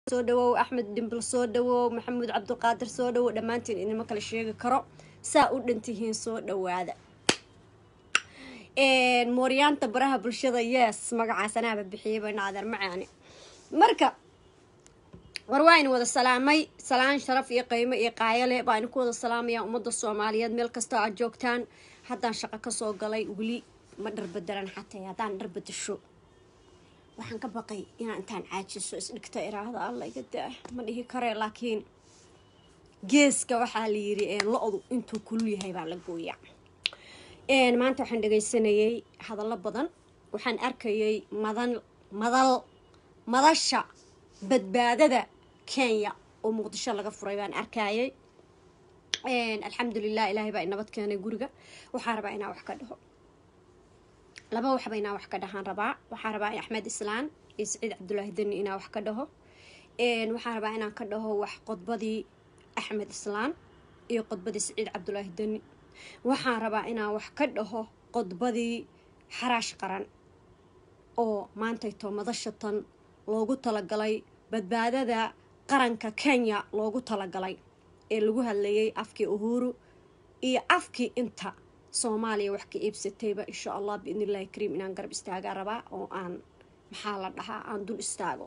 soo dhawow axmed dhimbal soo dhawow maxamuud cabdulqaadir soo dhawow dhammaantiin inima kala sheegi karo saa u dhantihiin soo dhawaada mooryaanta baraha bulshada yes magacaas anaaba bixiyay bayna adeer macaani marka war waa in wada salaamay salaan sharaf iyo qiimo iyo qaayale baa idinku wada salaamaya ummadda soomaaliyeed meel kastoo aad joogtaan haddaan shaqo kasoo galay weli ma dharbedelan xatay haddaan dharbedesho waxaan ka baqay inaan intaan caajiso isdhigta iraahda alla iga daa ma dhihi karee laakiin geeska waxaa la yiri lo-du intuu kulul yahay baa la gooyaa maanta waxaan dhagaysanayay hadallo badan waxaan arkayay madan madal madasha badbaadada kenya oo muqdisho laga furay baan arkayay alxamdulilah ilaahay baa inabad keenay guriga waxaa rabaa inaan wax ka dhaho laba waxba inaan wax ka dhahaan rabaa waxaa rabaa axmed islaan iyo saciid cabdulaahi deni inaan wax ka dhaho waxaa rabaa inaan ka dhaho wax qodbadii axmed islaan iyo qodbadii saciid cabdulaahi deni waxaan rabaa inaan wax ka dhaho qodbadii xaraash qaran oo maantayto madashatan loogu talagalay badbaadada qaranka kenya loogu talagalay ee lagu hadlayay afkii uhuru iyo afkii inta soomaaliya wax ka iibsatayba insha allah biidn illahi kariim inaan garab istaagaa rabaa oo aan maxaa la dhahaa aan dul istaago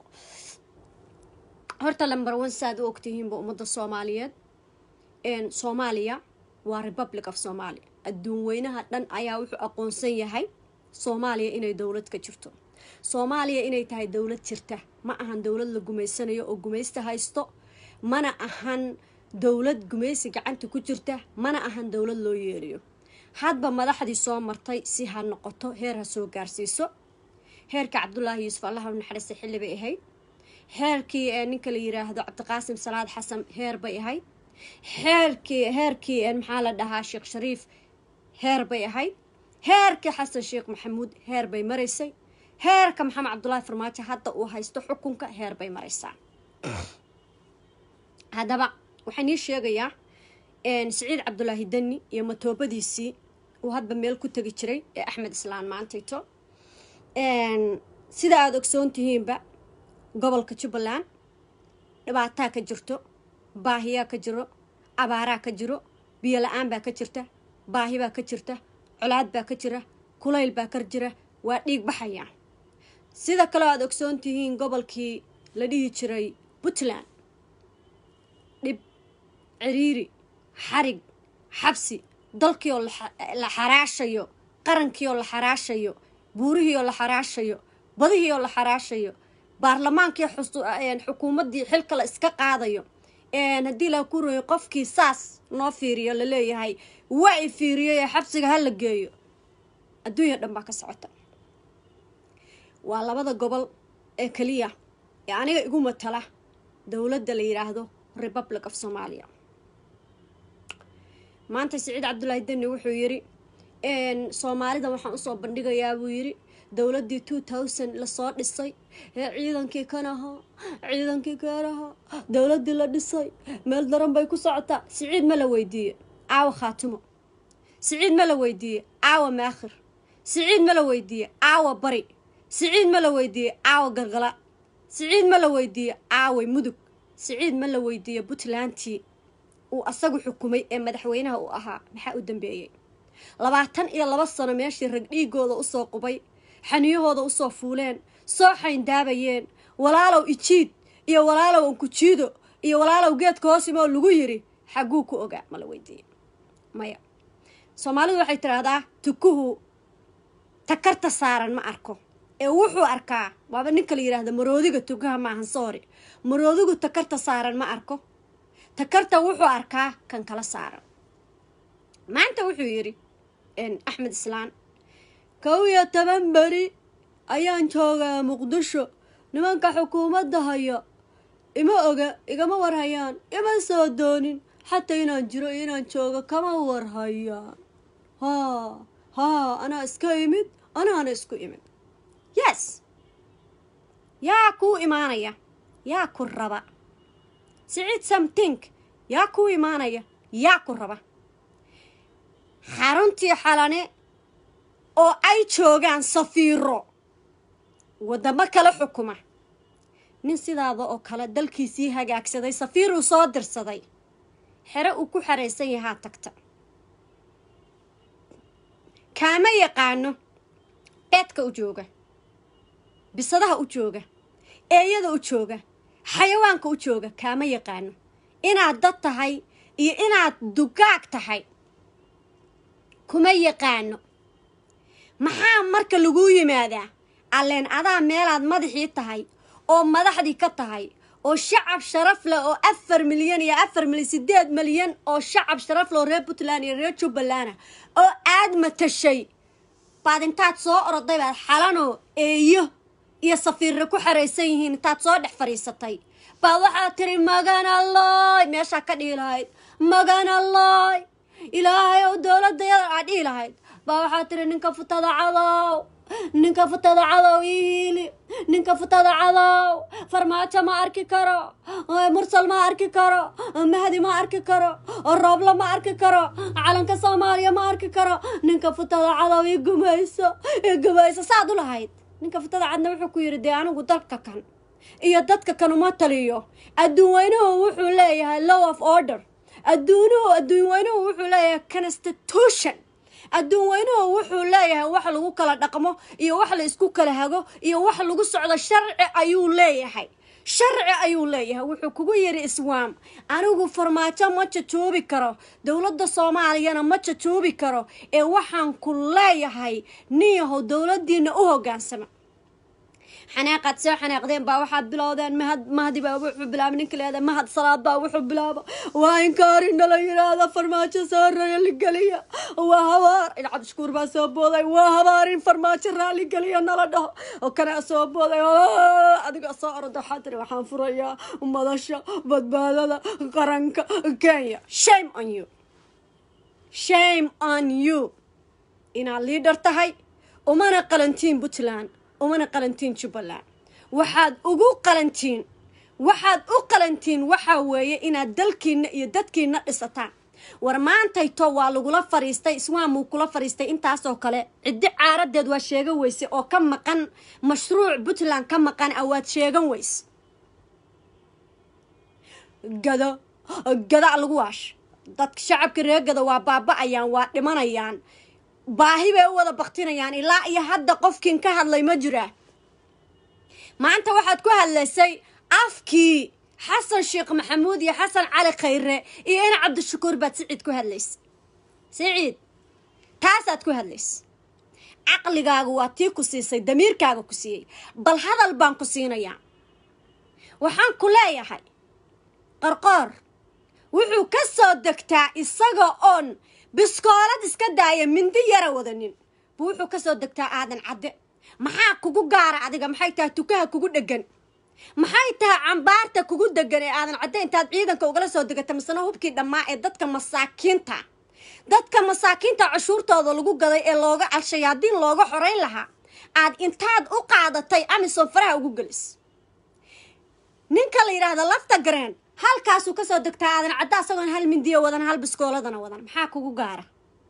horta lamber one saaad u ogtihiinba ummadda soomaaliyeed soomaaliya waa republic of somalia adduun weynaha dhan ayaa wuxuu aqoonsan yahay soomaaliya inay dowlad ka jirto soomaaliya inay tahay dowlad jirta ma ahan dowlad la gumaysanayo oo gumaysta haysto mana ahan dowlad gumaysi gacanta ku jirta mana ahan dowlad loo yeeliyo hadba madaxdii soo martay si ha noqoto heer ha soo gaarsiiso heerka cabdulaahi yuusuf allaha u naxariista xilli bay ahayd heerkii ee ninka la yiraahdo cabdiqaasim salaad xasan heer bay ahayd heerkii heerkii maxaa la dhahaa sheekh shariif heer bay ahayd heerkii xasan sheekh maxamuud heer bay maraysay heerka maxamed cabdulaahi farmaajo hadda uu haysto xukunka heer bay maraysaa haddaba waxaan ii sheegayaa saciid cabdulaahi deni iyo matoobadiisii uu hadba meel ku tegi jiray ee axmed islaan maantayto sida aada ogsoon tihiinba gobolka jubbaland dhibaataa ka jirto baahiyaa ka jiro abaaraa ka jiro biyo la-aan baa ka jirta baahi baa ka jirta colaad baa ka jira kulayl baa ka jira waa dhiig baxaya sida kaleo aada ogsoon tihiin gobolkii la dhihi jiray puntland dhib ciriiri xarig xabsi dalkii oo la xaraashayo qarankii oo la xaraashayo buurihii oo la xaraashayo badihii oo la xaraashayo baarlamaankii xukuumaddii xilka la iska qaadayo haddii la ku royo qofkii saas noo fiiriyo laleeyahay waa i fiiriyo ee xabsiga ha la geeyo adduunya dhan baa ka socota waa labada gobol ee keliya ee aniga igu matala dowladda la yidhaahdo republic of somalia maanta saciid cabdulaahi deni wuxuu yidhi soomaalida waxaan usoo bandhigayaa buu yidhi dowladdii two thousand lasoo dhisay ee ciidankii kanaha ciidankii kanaha dowladdii la dhisay meel daran bay ku socotaa siciid ma la weydiiye caawa khaatimo siciid ma la weydiiye caawa maakhir siciid ma la weydiiye caawa bari siciid ma la weydiiye caawa gargala siciid ma la weydiiye caaway mudug siciid ma la weydiiye puntlandtii uu asagu xukumay ee madaxweynaha uu ahaa maxaa u dambeeyey labaatan iyo laba sano meeshii rag dhiigooda usoo qubay xaniyahooda usoo fuuleen soo xayndaabayeen walaalow ijiid iyo walaalow ankujiido iyo walaalow geedka hoosimoo lagu yiri xagguu ku ogaa ma la weydiiye maya soomaalidu waxay tidhaahdaa tukuhu takarta saaran ma arko ee wuxuu arkaa waaba ninka la yidhaahda maroodiga tukaha maahan soori maroodigu takarta saaran ma arko takarta wuxuu arkaa kan kala saaran maanta wuxuu yidhi axmed islaan kow iyo toban beri ayaan joogaa muqdisho nimanka xukuumadda haya ima oga igama warhayaan ima soo doonin xataa inaan jiro iyo inaan joogo kama warhayaan haa haa anaa iska imid anaana isku imid yes yaa kuu imaanaya yaa ku raba siciid samtink yaa kuu imaanaya yaa ku raba xaruntii xalane oo ay joogaan safiiro waddamo kala xukuma nin sidaada oo kale dalkiisii hagaagsaday safiir uu soo dirsaday xere uu ku xaraysan yahaa tagta kaama yaqaano eedka u jooga bisadaha u jooga eeyada u jooga xayawaanka u jooga kaama yaqaano inaad dad tahay iyo inaad dugaag tahay kuma yaqaano maxaa marka laguu yimaadaa alleen adaa meelaad madaxii tahay oo madaxdii ka tahay oo shacab sharaf leh oo afar milyan iyo afar milyan sideed milyan oo shacab sharaf leh oo reer puntland iyo reer jubbaland ah oo aad matashay baad intaad soo oroday baad xalanoo eeyo iyo safiirre ku xaraysan yihiin intaad soo dhex fadhiisatay baad waxaad tiri magan alloy meeshaa ka dhihi lahayd magan alloy ilaahay ow dowladayada aad dhihi lahayd baa waxaad tiri ninka futada cadow ninka futada cadow iili ninka futada cadow farmaajo ma arki karo mursal ma arki karo mahdi ma arki karo rooblo ma arki karo calanka soomaaliya ma arki karo ninka futada cadow i gumayso i gumayso saad u lahayd ninka futada cadna wuxuu ku yidhi dee anigu dalka kan iyo dadka kan uma taliyo adduun weynuhu wuxuu leeyahay law of order adduunuhu adduun weynuhu wuxuu leeyahay constitution adduun weynuhu wuxuu leeyahay wax lagu kala dhaqmo iyo wax la isku kala hago iyo wax lagu socdo sharci ayuu leeyahay sharci ayuu leeyahay wuxuu kugu yidhi iswaam anigu farmaajo ma jajoobi karo dowladda soomaaliyana ma jajoobi karo ee waxaan ku leeyahay nin yahow dowladdiina u hoggaansama xanaaqaad soo xanaaqdeen baa waxaad bilowdeen mahad mahdi baa wuxuu bilaabay ninka leeda mahad salaad baa wuxuu bilaaba waa inkaari nala yidhaahda farmaajo soo raaligeliya waa habaar in cabdishukuur baa soo booday waa habaar in farmaajo raaligeliya nala dhaho oo kana soo booday adiga soo orada waxaa tiri waxaan furayaa madasha badbaadada qaranka kenya shame on you shame on you inaad liidhar tahay umana qalantiin puntland umana qalantiin jubbaland waxaad ugu qalantiin waxaad u qalantiin waxaa weeye inaad dalkiina iyo dadkiina dhisataan war maantayto waa lagula fariistay iswaamuu kula fariistay intaasoo kale ciddi caaradeed waa sheegan weyse oo ka maqan mashruuc puntland ka maqan ah waad sheegan weyse gado gadaa lagu waash dadka shacabka reegada waa baaba-ayaan waa dhimanayaan baahi bay u wada baktinayaan ilaa iyo hadda qofkiin ka hadlay ma jiraa maanta waxaad ku hadlaysay afkii xasan sheekh maxamuud iyo xasan cali khayre iyo ina cabdishakuur baad siciid ku hadlaysa siciid taasaad ku hadlaysa caqligaaga waa tii ku siisay damiirkaaga ku siiyey bal hadal baan ku siinayaa waxaan ku leeyahay qarqoor wuxuu ka soo degtaa isaga oon biskoolad iska daaya mindi yara wadanin buu wuxuu ka soo degtaa aadan cadde maxaa kugu gaara adiga maxay tahay tukaha kugu dhegan maxay tahay cambaarta kugu degan ee aadan cadde intaad ciidanka ugala soo degata misena hubkii dhammaa ee dadka masaakiinta dadka masaakiinta cashuurtooda lagu gaday ee looga al-shayaadiin looga xoreyn lahaa aad intaad u qaadatay amison faraha ugu gelis ninka la yidhaahda lafta gareen halkaasuu kasoo degtaa aadan cadda asagoon hal mindiyo wadan hal biskooladana wadan maxaa kugu gaara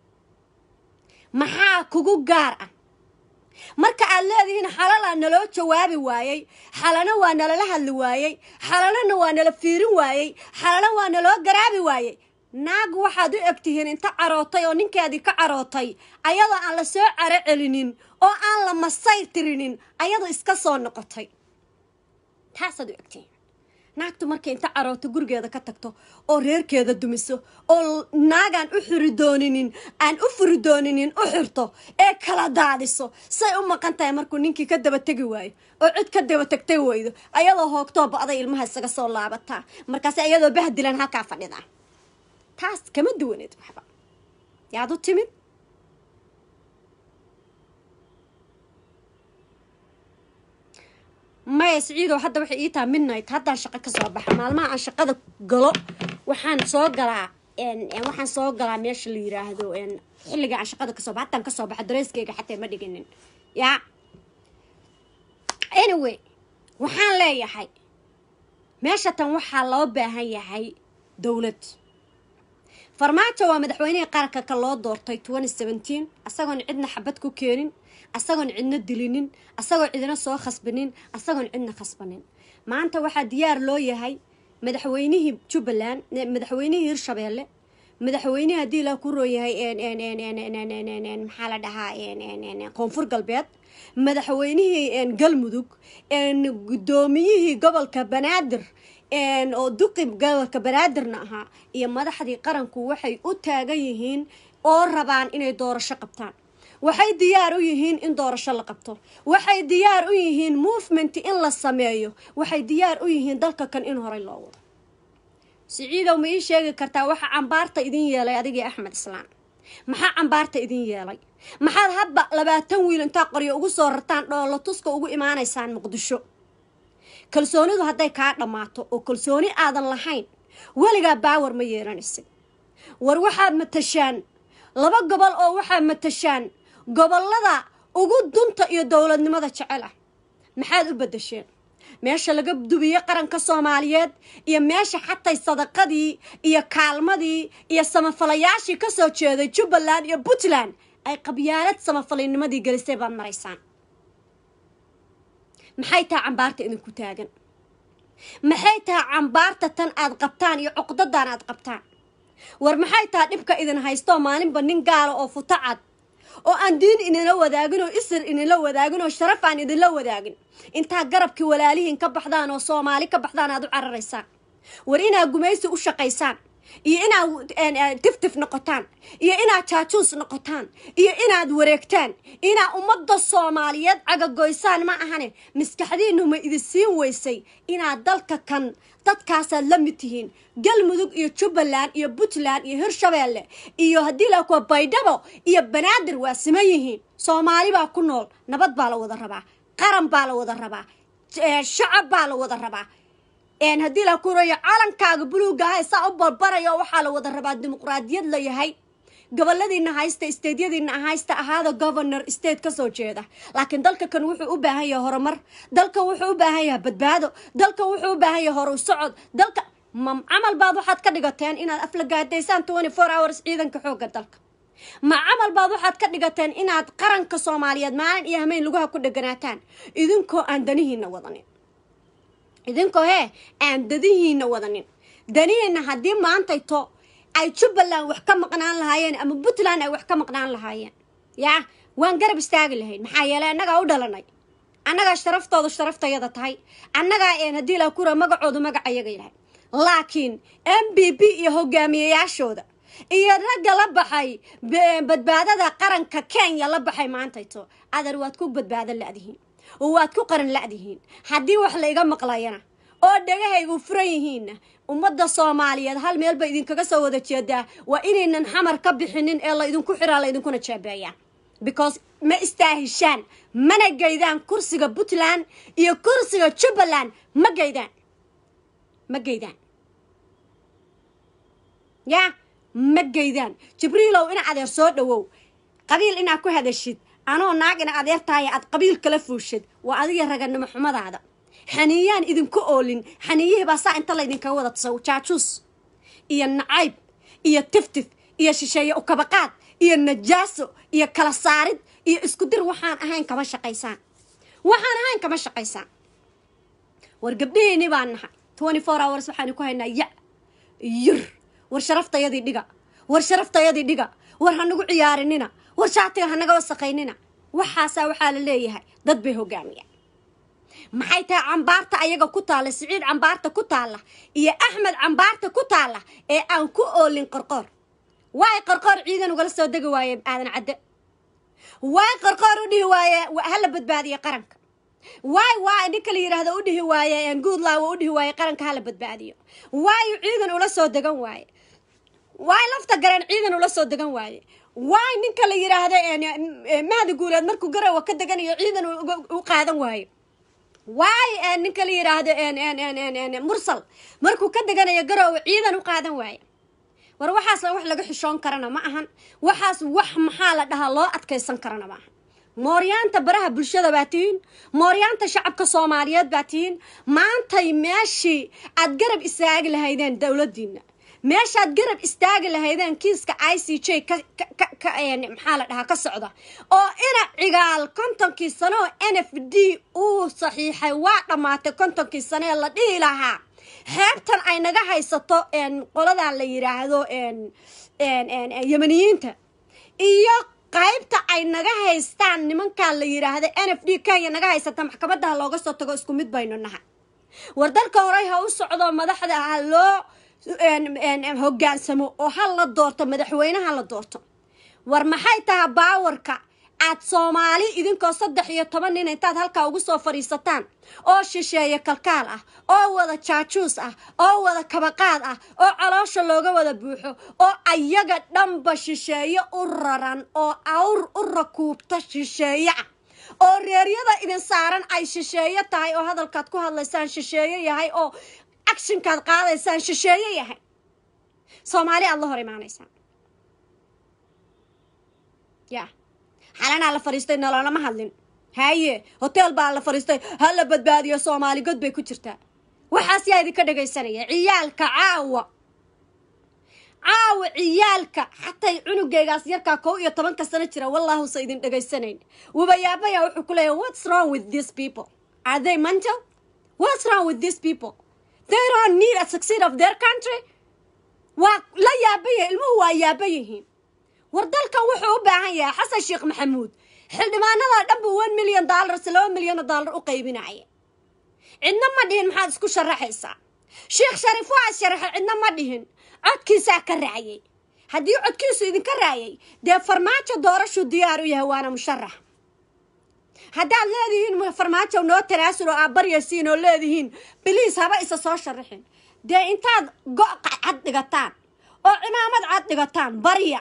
maxaa kugu gaar ah marka aad leedihiin xalalaa naloo jawaabi waayey xalana waa nalala hadli waayey xalalana waa nala fiirin waayey xalana waa naloo garaabi waayey naag waxaad u egtihiin inta carootay oo ninkeedii ka carootay ayadoo aan la soo caro celinin oo aan la masayr tirinin ayadoo iska soo noqotay taasaad u egtihiin naagtu markay inta carooto gurigeeda ka tagto oo reerkeeda dumiso oo naagaan u xiri dooninin aan u furi dooninin u xirto ee kala daadiso say u maqan tahay markuu ninkii ka daba tegi waayo oo cid ka daba tagtay weydo ayadoo hoogtoo ba-day ilmaha isaga soo laabataa markaas ayadoo bahdilan halkaa fadhida taas kama duwaneed waxba yaad u timid maya siciidow hadda waxay ii taha midnight haddaan shaqo ka soo baxa maalmaha aan shaqada galo waxaan soo galaa waxaan soo galaa meesha la yiraahdo xilliga aan shaqada kasoo baxa haddaan kasoo baxa dareyskeyga xataa ma dhiginin yaa anyway waxaan leeyahay meesha tan waxaa loo baahan yahay dowlad farmaajo waa madaxweynihii qaranka ka loo doortay asagoon cidna xabad ku keenin asagoon cidna dilinin asagoo cidina soo khasbanin asagoon cidna khasbanin maanta waxaa diyaar loo yahay madaxweynihii jubbaland madaxweynihii hirshabeelle madaxweynihi haddii la ku roon yahay maxaa la dhahaa koonfur galbeed madaxweynihii galmudug guddoomiyihii gobolka banaadir oo duqi gobolka banaadirna ahaa iyo madaxdii qaranku waxay u taagan yihiin oo rabaan inay doorasho qabtaan waxay diyaar u yihiin in doorasho la qabto waxay diyaar u yihiin movement in la sameeyo waxay diyaar u yihiin dalka kan in horey loo wado siciidow ma ii sheegi kartaa waxa cambaarta idin yeelay adigii axmed islaan maxaa cambaarta idin yeelay maxaad hadba labaatan wiil intaa qoryo ugu soo rartaan dhoolo tuska ugu imaanaysaan muqdisho kalsoonidu hadday kaa dhammaato oo kalsooni aadan lahayn weligaa baawar ma yeelanaysid war waxaad matashaan laba gobol oo waxaad matashaan gobollada ugu dunta iyo dowladnimada jecel ah maxaad u bedesheen meesha laga dubiye qaranka soomaaliyeed iyo meesha xatay sadaqadii iyo kaalmadii iyo samafalayaashii kasoo jeeday jubbaland iyo puntland ay qabyaalad samafalinimadii gelisay baad maraysaan maxay taha cambaarta idinku taagan maxay taha cambaarta tan aad qabtaan iyo cuqdadan aad qabtaan war maxay taha dhibka idin haystoo maalinba nin gaala oo futo cad oo aan diin idinla wadaagin oo isir idinla wadaagin oo sharaf aan idinla wadaagin intaa garabkii walaalihiin ka baxdaan oo soomaali ka baxdaan aad u cararaysaan war inaad gumaysi u shaqaysaan iyo inaad tiftif noqotaan iyo inaad jaajuus noqotaan iyo inaad wareegtaan inaad ummadda soomaaliyeed cagagoysaan ma ahane maskaxdiinu ma idin siin weysay inaad dalka kan dadkaasaad la mid tihiin galmudug iyo jubbaland iyo puntland iyo hirshabeelle iyo haddii la kuwa baydhabo iyo banaadir waa siman yihiin soomaali baa ku nool nabad baa la wada rabaa qaran baa la wada rabaa shacab baa la wada rabaa haddii la kurayo calankaaga buluuga aha saa u balbarayo waxaa la wada rabaa dimuqraadiyad la yahay goboladiina haysta steydyadiina haysta ahaada governor state kasoo jeeda laakiin dalka kan wuxuu u baahan yahay horumar dalka wuxuu u baahan yahay badbaado dalka wuxuu u baahan yahay horu socod dalka ma camal baad waxaad ka dhigateen inaad aflagaadaysaan twenty four hours ciidanka xooga dalka ma camal baad waxaad ka dhigateen inaad qaranka soomaaliyeed maalin iyo hameyn lugaha ku dheganaataan idinkoo aan danihiina wadanin idinkoo hee aan dadihiina wadanin danihiina haddii maantayto ay jubbaland wax ka maqnaan lahaayeen ama puntland ay wax ka maqnaan lahaayeen yaa waan garab istaagi lahayn maxaa yeelay annagaa u dhalanay annagaa sharaftooda sharaftayada tahay annagaa een haddii la kura magacoodu magacayaga yahay laakiin m b b iyo hogaamiyayaashooda iyo ragga la baxay badbaadada qaranka kenya la baxay maantayto adar waad ku badbaado la'dihiin oo waad ku qaran la'dihiin haddii wax la iga maqlayana oo dhagahaygu furan yihiinna ummadda soomaaliyeed hal meel bay idinkaga soo wada jeedaa waa inaynan xamar ka bixinin ee la idinku xiraa la idinkuna jaabeeyaan because ma istaahishaan mana geydaan kursiga puntland iyo kursiga jubbaland ma geydaan ma geydaan yaa ma geydaan jibriilow ina adeer soo dhawow qabiil inaad ku hadashid anoo naag ina adeer tahay aad qabiil kala fuushid waa adiga raganimo xumadaada xaniiyaan idinku oolin xaniiyihii baa saa inta laydinkaga wada tasaw jaajuus iyo nacayb iyo tiftif iyo shisheeye ukabaqaad iyo najaaso iyo kala saarid iyo isku dir waxaan ahayn kama shaqaysaan waxaan ahayn kama shaqaysaan war gabdhihiini baan nahay twenty four hours waxaanu ku haynaa ya yir war sharaftayadii dhiga war sharaftayadii dhiga war hanagu ciyaarinina war shaatiga hanaga wasaqaynina waxaasaa waxaa la leeyahay dad bay hogaamiyaan maxay tahay cambaarta ayaga ku taalla siciid cambaarta ku taalla iyo axmed cambaarta ku taalla ee aan ku oolin qorqoor waay qorqoor ciidan ugala soo degi waaye aadan cadde waay qorqoor u dhihi waaye hala badbaadiye qaranka waay waay ninka la yidhaahdo u dhihi waaye guudlaawo u dhihi waaye qaranka hala badbaadiyo waayu ciidan ula soo degan waaye waay lafta gareen ciidan ula soo degan waaye waay ninka la yidhaahdo mahdi guuleed markuu garowa ka deganayo ciidan u qaadan waayo waay ninka la yidhaahdo mursal markuu ka deganayo garowe ciidan u qaadan waaye war waxaas wax laga xishoon karana ma ahan waxaas wax maxaa la dhahaa loo adkaysan karana ma ahan mooryaanta baraha bulshada baa tihiin mooryaanta shacabka soomaaliyeed baa tihiin maantay meeshii aad garab istaagi lahaydeen dowladiina meeshaad garab istaagi lahaydeen kiiska i c j maxaa la dhahaa ka socda oo ina cigaal kontonkii sano oo n f d uu saxiixay waa dhammaatay kontonkii sano ee la dhihi lahaa xeebtan ay naga haysato qoladaa la yiraahdo yemaniyiinta iyo qaybta ay naga haystaan nimankaa la yiraahdo n f d kenya naga haysata maxkamadaha looga soo tago isku mid baynu nahay war dalka horey ha u socdo madaxda ha loo hogaansamo oo ha la doorto madaxweyneha la doorto war maxay tahay baawarka aad soomaali idinkoo saddex iyo toban nin intaad halkaa ugu soo fadhiisataan oo shisheeye kalkaal ah oo wada jaajuus ah oo wada kabaqaad ah oo caloosha looga wada buuxo oo ayaga dhanba shisheeye u raran oo awr u rakuubta shisheeye ah oo reeryada idin saaran ay shisheeye tahay oo hadalkaad ku hadlaysaan shisheeye yahay oo actionkaad qaadaysaan shisheeye yahay soomaali aad la hor imaanaysaan ya xalanaa la fadhiistay nololama hadlin haye hotel baa la fadhiistay ha la badbaadiyo soomaali god bay ku jirtaa waxaas yaa idinka dhagaysanaya ciyaalka caawa caawa ciyaalka xatay cunugaygaas yarkaa kow iyo tobanka sano jira wallaahusa idin dhagaysanayn wabayaabaya wuxuu ku leeyahy what's wrong with these people are they mental what's wrong with these people they don't need a succeed of their country waa la yaabaya ilmuhu waa yaaba yihiin war dalkan wuxuu u baahan yahay xasan sheekh maxamuud xildhibaanada dhanba one million dollars laba milyan oo dollar u qaybinaya cidna ma dhihin maxaad isku sharaxaysaa sheekh shariif waa sharaxay cidna ma dhihin codkiisaa ka raaciyey haddii codkiisu idinka raayay dee farmaajo doorashuu diyaar u yahay waana musharax haddaad leedihiin farmaajo noo tanaasul oo aad baryaysiin oo leedihiin biliis haba isa soo sharaxin dee intaad go' cad dhigataan oo cimaamad cad dhigataan barya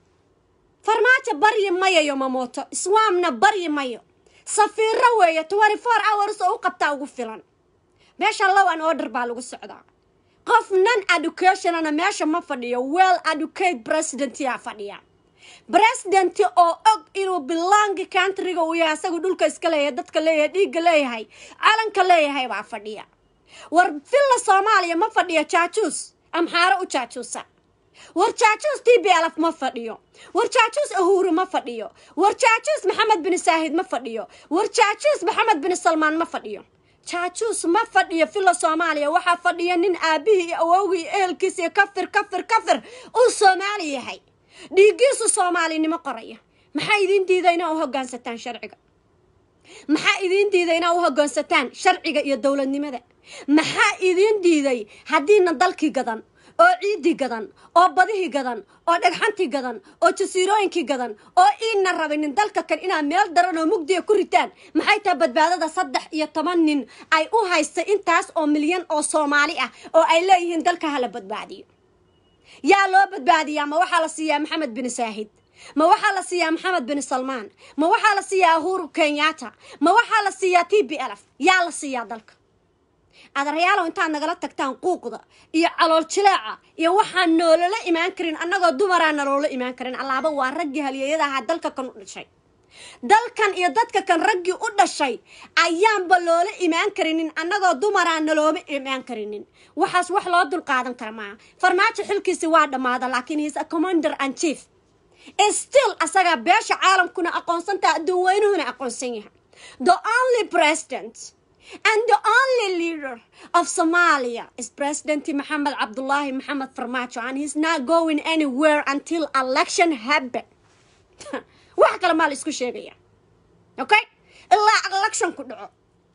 farmaajo baryi mayayo mamooto iswaamna baryi mayo safiiro weeye twenty four hours oo u qabtaa ugu filan meesha low an order baa lagu socdaa qof non educationana meesha ma fadhiyo well educate presidentyaa fadhiya president oo og inuu bilaangi countryga uu yahay asagu dhulka iska leeyahay dadka leeyahay dhiigga leeyahay calanka leeyahay baa fadhiya war villa soomaaliya ma fadhiyo jaajuus amxaaro u jaajuusa war jaajuus t b lf ma fadhiyo war jaajuus ahuuru ma fadhiyo war jaajuus maxamed bin saahid ma fadhiyo war jaajuus maxamed bin salmaan ma fadhiyo jaajuus ma fadhiyo villa soomaaliya waxaa fadhiya nin aabihii iyo awowgii iyo ehelkiis iyo kafir kafir kafir uu soomaali yahay dhiiggiisu soomaalinimo qoraya maxaa idiin diida inaa u hogaansataan sharciga maxaa idiin diiday inaa u hogaansataan sharciga iyo dowladnimada maxaa idiin diiday haddiina dalkii gadan oo ciidii gadan oo badihii gadan oo dhagxantii gadan oo jasiirooyinkii gadan oo iina rabinin dalka kan inaad meel daran oo mugdiga ku ritaan maxay tahay badbaadada saddex iyo toban nin ay u haystay intaas oo milyan oo soomaali ah oo ay leeyihiin dalka hala badbaadiyo yaa loo badbaadiyaa ma waxaa la siiyaa maxamed bin saahid ma waxaa la siiyaa maxamed bin salmaan ma waxaa la siiyaa uhuru kenyatta ma waxaa la siiyaa t b lf yaa la siiyaa dalka adaryaalow intaad nagala tagtaan quuqda iyo calool jileeca iyo waxaan noolala imaan karin annagoo dumaraa naloola imaan karin allaaba waa raggii halyeeyada ahaa dalka kan u dhashay dalkan iyo dadka kan raggii u dhashay ayaanba loola imaan karinin annagoo dumaraa nalooma imaan karinin waxaas wax loo dul qaadan kara maaha farmaajo xilkiisi waa dhammaada laakiin his a commander and chief still asagaa beesha caalamkuna aqoonsantaha adduun weynuhuna aqoonsan yahay the only president and the only leader of Somalia is President Mohammed Abdullahi Mohammed Farmajo and he's not going anywhere until election happen. wax kale maa la isku sheegaya okay ilaa election ku dhaco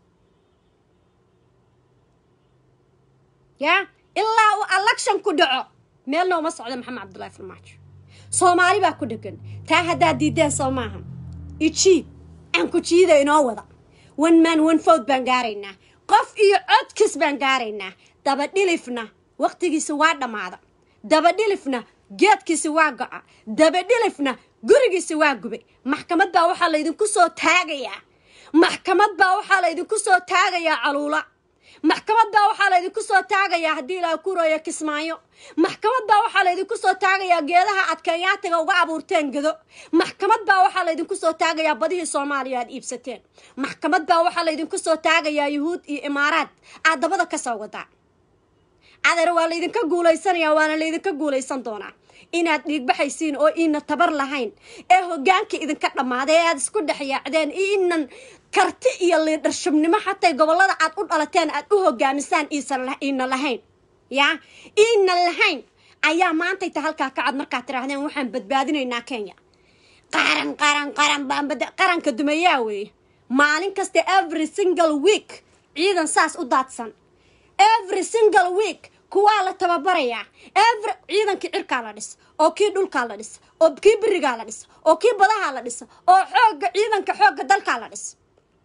ya ilaa uu election ku dhaco meelna uma socdo maxamed cabdullahi farmaajo soomaali baa ku dhegan taa haddaad diideen soo maaha ijiid aan ku jiida inoo wada one man one food baan gaaraynaa qof iyo codkis baan gaaraynaa dabadhilifna waqtigiisa waa dhammaada dabadhilifna geedkiisi waa go-a dabadhilifna gurigiisi waa gubay maxkamad baa waxaa laydinku soo taagayaa maxkamad baa waxaa laydinku soo taagayaa caluula maxkamad baa waxaa laydinku soo taagayaa haddii ilaa kurooyo kismaayo maxkamad baa waxaa laydinku soo taagayaa geedaha aad kenyaatiga uga abuurteen gado maxkamad baa waxaa laydinku soo taagayaa badihii soomaaliya aad iibsateen maxkamad baa waxaa laydinku soo taagayaa yuhuud iyo imaaraad aad dabada ka soo wadaa adeer waa laydinka guulaysanaya waana laydinka guulaysan doonaa inaad dhiigbaxaysiin oo iina tabar lahayn ee hogaankii idinka dhammaaday ee aada isku dhex yaacdeen iinan karti iyo liidharshabnimo xatay gobollada aad u dhalateen aad u hogaamisaan iina lahayn yaa iina lahayn ayaa maantayta halkaa kacad markaad tidhaahdeen waxaan badbaadinaynaa kenya qaran qaran qaran baan qaranka dumayaa weeye maalin kasta every single week ciidan saas u daadsan every single week kuwaa la tababarayaa every ciidankii cirkaa la dhis oo kii dhulkaa la dhis oo kii berigaa la dhis oo kii badahaa la dhis oo xoogga ciidanka xoogga dalkaa la dhis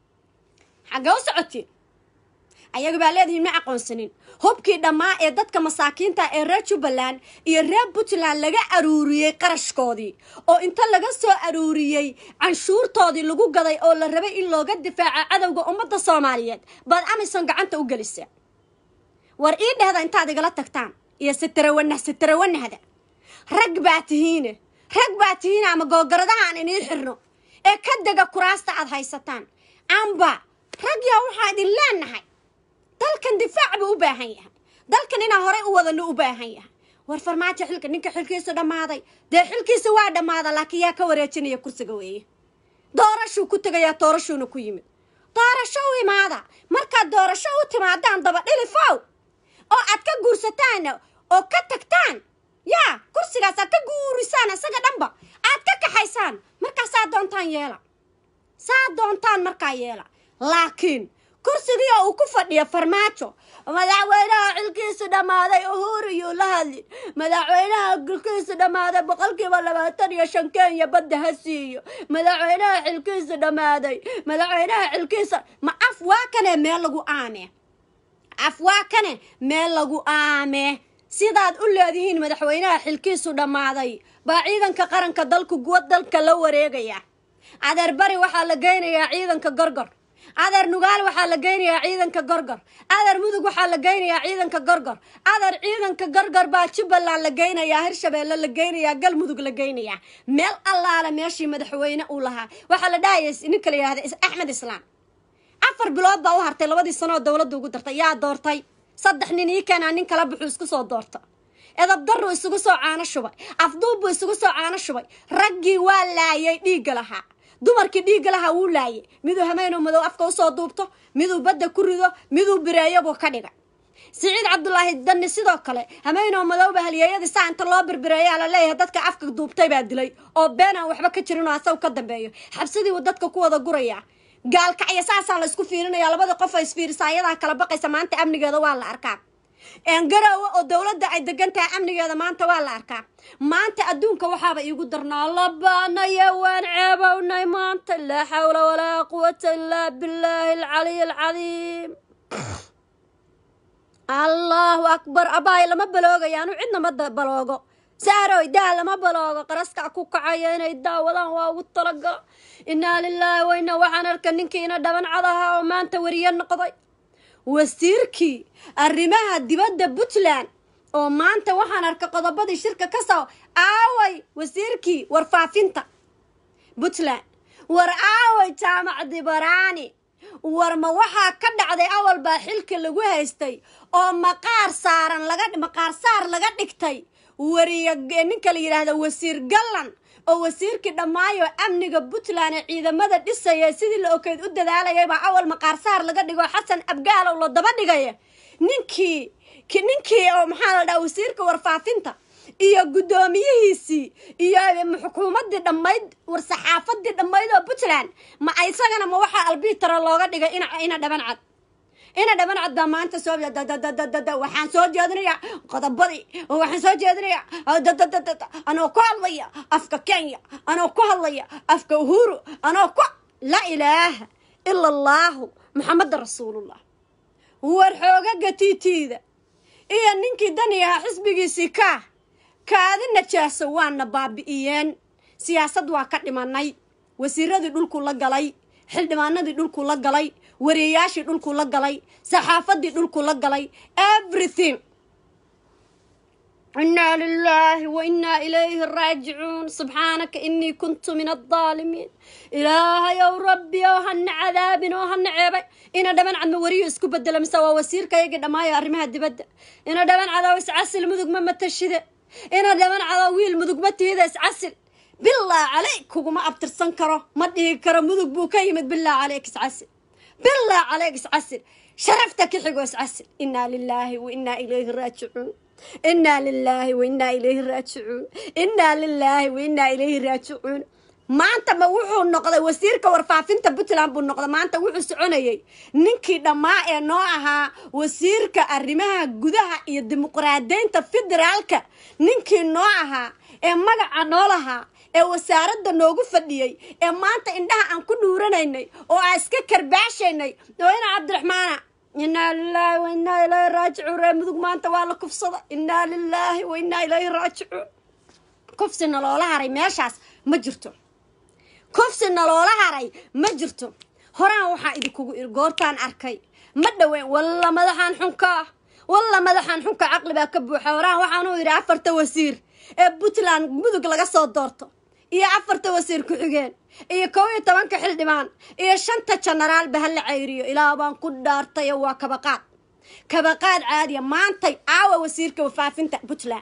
xaggee u socotiin ayaga baa leedihiin ma aqoonsanin hubkii dhammaa ee dadka masaakiinta ee reer jubbaland iyo reer puntland laga aruuriyey qarashkoodii oo inta laga soo aruuriyey canshuurtoodii lagu gaday oo la rabay in looga difaaca cadowga ummadda soomaaliyeed baad amison gacanta u gelisa war ii dhehda intaad igala tagtaan iyo sitarawanah sitarawanahda rag baa tihiine rag baa tihiine ama googaradaha aan inii xirno ee ka dega kuraasta aad haysataan amba rag yaa waxaa idin leenahay dalkan difaac buu u baahan yahay dalkan inaa horey u wadano u baahan yahay war farmaajo xilka ninka xilkiisu dhammaaday dee xilkiisa waa dhammaada laakiin yaa ka wareejinaya kursiga weeye doorashuu ku tegayaa doorashuuna ku yimid doorasho u imaada markaad doorasho u timaadaan daba dhilifow oo aad ka guursataan oo ka tagtaan yaa kursigaas aad ka guurisaan isaga dhanba aad ka kaxaysaan markaa saa doontaan yeela saa doontaan markaa yeela laakiin kursigii oo uu ku fadhiya farmaajo madaxweynaha xilkiisu dhammaaday uhuru yuu la hadlin madaxweynaha xilkiisu dhammaaday boqolkiiba labaatan iyo shan kenya badda ha siiyo madaxweynaha xilkiisu dhammaaday madaxweynaha xilkiisa ma af waa kane meel lagu aame af waa kane meel lagu aame sidaad u leedihiin madaxweynaha xilkiisu dhammaaday baa ciidanka qaranka dalku guwa dalka la wareegaya adeer bari waxaa la geynayaa ciidanka gorgor adeer nugaal waxaa la geynayaa ciidanka gorgor adeer mudug waxaa la geynayaa ciidanka gorgor adeer ciidanka gorgor baa jubbaland la geynayaa hirshabeelle la geynayaa galmudug la geynayaa meel allaale meeshii madaxweyne uu lahaa waxaa la dhahaya ninka la yihahda axmed islaam afar bilood baa u hartay labadii sanooo dowladda ugu dartay yaa doortay saddex nin ii keenaa nin kala buxuu isku soo doorta edabdarru isugu soo caano shubay afduubbuu isugu soo caano shubay raggii waa laayay dhiigga lahaa dumarkii dhiigga lahaa wuu laayay miduu hameenoo madow afka usoo duubto miduu badda ku rido miduu bireeyo buu ka dhigay siciid cabdulaahi danni sidoo kale hameenoo madowba halyeeyadii saa inta loo birbireeyaa la leeyahay dadka afka duubtay baa dilay oo been aan waxba ka jirin oo asagu ka dambeeyo xabsidii uu dadka ku wada gurayaa gaalkacya saasaa la isku fiirinaya labada qof oo isfiirisa ayadaa kala baqaysa maanta amnigeeda waa la arkaa garowe oo dowladda ay degan tahay amnigeeda maanta waa la arkaa maanta adduunka waxaaba iigu darnaa labaanaye waan ceebownay maanta laa xawla walaa quwata illaa billaahi alcaliy alcadiim allahu akbar abaay lama baloogayo anu cidna ma baloogo saaroy daa lama baloogo qaraskaa ku kacaya inay daawadaan waa ugu talagalo innaa lilaahi wayna waxaan arka ninkiina dhaban cadaha oo maanta weriye noqday wasiirkii arrimaha dibadda puntland oo maanta waxaan arka qodobadii shirka ka soo aaway wasiirkii warfaafinta puntland war aaway jaamacdi baraani war ma waxaa ka dhacday awal baa xilka lagu haystay oo maqaar saaran laga maqaar saar laga dhigtay wariya ninka la yidhaahda wasiir gallan oo wasiirkii dhammaayo amniga puntland ee ciidamada dhisaya sidii la okeyd u dadaalayabaa awal maqaarsaar laga dhigo xasan abgaalow la daba dhigaya ninkii ninkii oo maxaa la dhaha wasiirka warfaafinta iyo guddoomiyihiisii iyo xukuumaddii dhammayd war-saxaafadii dhammayd oo puntland ma isagana ma waxaa albitara looga dhigay ina dhaban cad ina dhaban cad baa maanta soo waxaan soo jeedinayaa qodobadii waxaan soo jeedinayaa anoo ku hadlaya afka kenya anoo ku hadlaya afka uhuru anoo ku laa ilaaha ila allaahu maxameda rasuulullah war xoogaga tiitiida iyo ninkii dani ahaa xisbigiisii kaa kaadi najaaso waana baabi'iyeen siyaasad waa ka dhimanay wasiiradii dhulku la galay xildhibaanadii dhulku la galay wariyayaashii dhulku la galay saxaafadii dhulku la galay everything إنا لله وإنا إليه راجعون سبحانك إني كنت من الظالمين إله يا ربي وهن عذاب وهن عيبي إنا دمان عن وريو اسكو بدل مسوا وسير كي قد ما يرميها الدبدة إنا دمان على وسعسل مذق ما تشده إنا دمان على ويل مذق ما تهيدا اسعسل بالله عليك وما أبترسن كرو ما ديه كرو مذق بو كيمد بالله عليك اسعسل بالله عليك اسعسل شرفتك يحقو اسعسل إنا لله وإنا إليه راجعون إنا لله وإنا إليه راجعون إنا لله وإنا إليه راجعون maanta ma wuxuu noqday wasiirka warfaafinta puntland buu noqday maanta wuxuu soconayay ninkii dhammaa ee noo ahaa wasiirka arrimaha gudaha iyo dimuqraadaynta federaalka ninkii noo ahaa ee magaca noo lahaa ee wasaaradda noogu fadhiyey ee maanta indhaha aan ku dhuuranaynay oo aan iska karbaashaynay oo ina cabdiraxmaana inaa lilaahi wa inaa ilaahi raajicuun ree mudug maanta waa la kufsada inaa lilaahi wa inaa ilaahi raajicuun kufsina loola haray meeshaas ma jirto kufsina loola haray ma jirto horaan waxaa idinkugu iri goortaan arkay ma dhaweyn walla madaxaan xunka walla madaxaan xunka caqli baa ka buuxa horaan waxaanu yidhi afarta wasiir ee puntland mudug laga soo doorto iyo afarta wasiir ku-xigeen iyo kow iyo tobanka xildhibaan iyo shanta jenaraalba ha la ceyriyo ilaa baan ku dhaartayo waa kabaqaad kabaqaad caadiya maantay aawa wasiirka wafaafinta puntland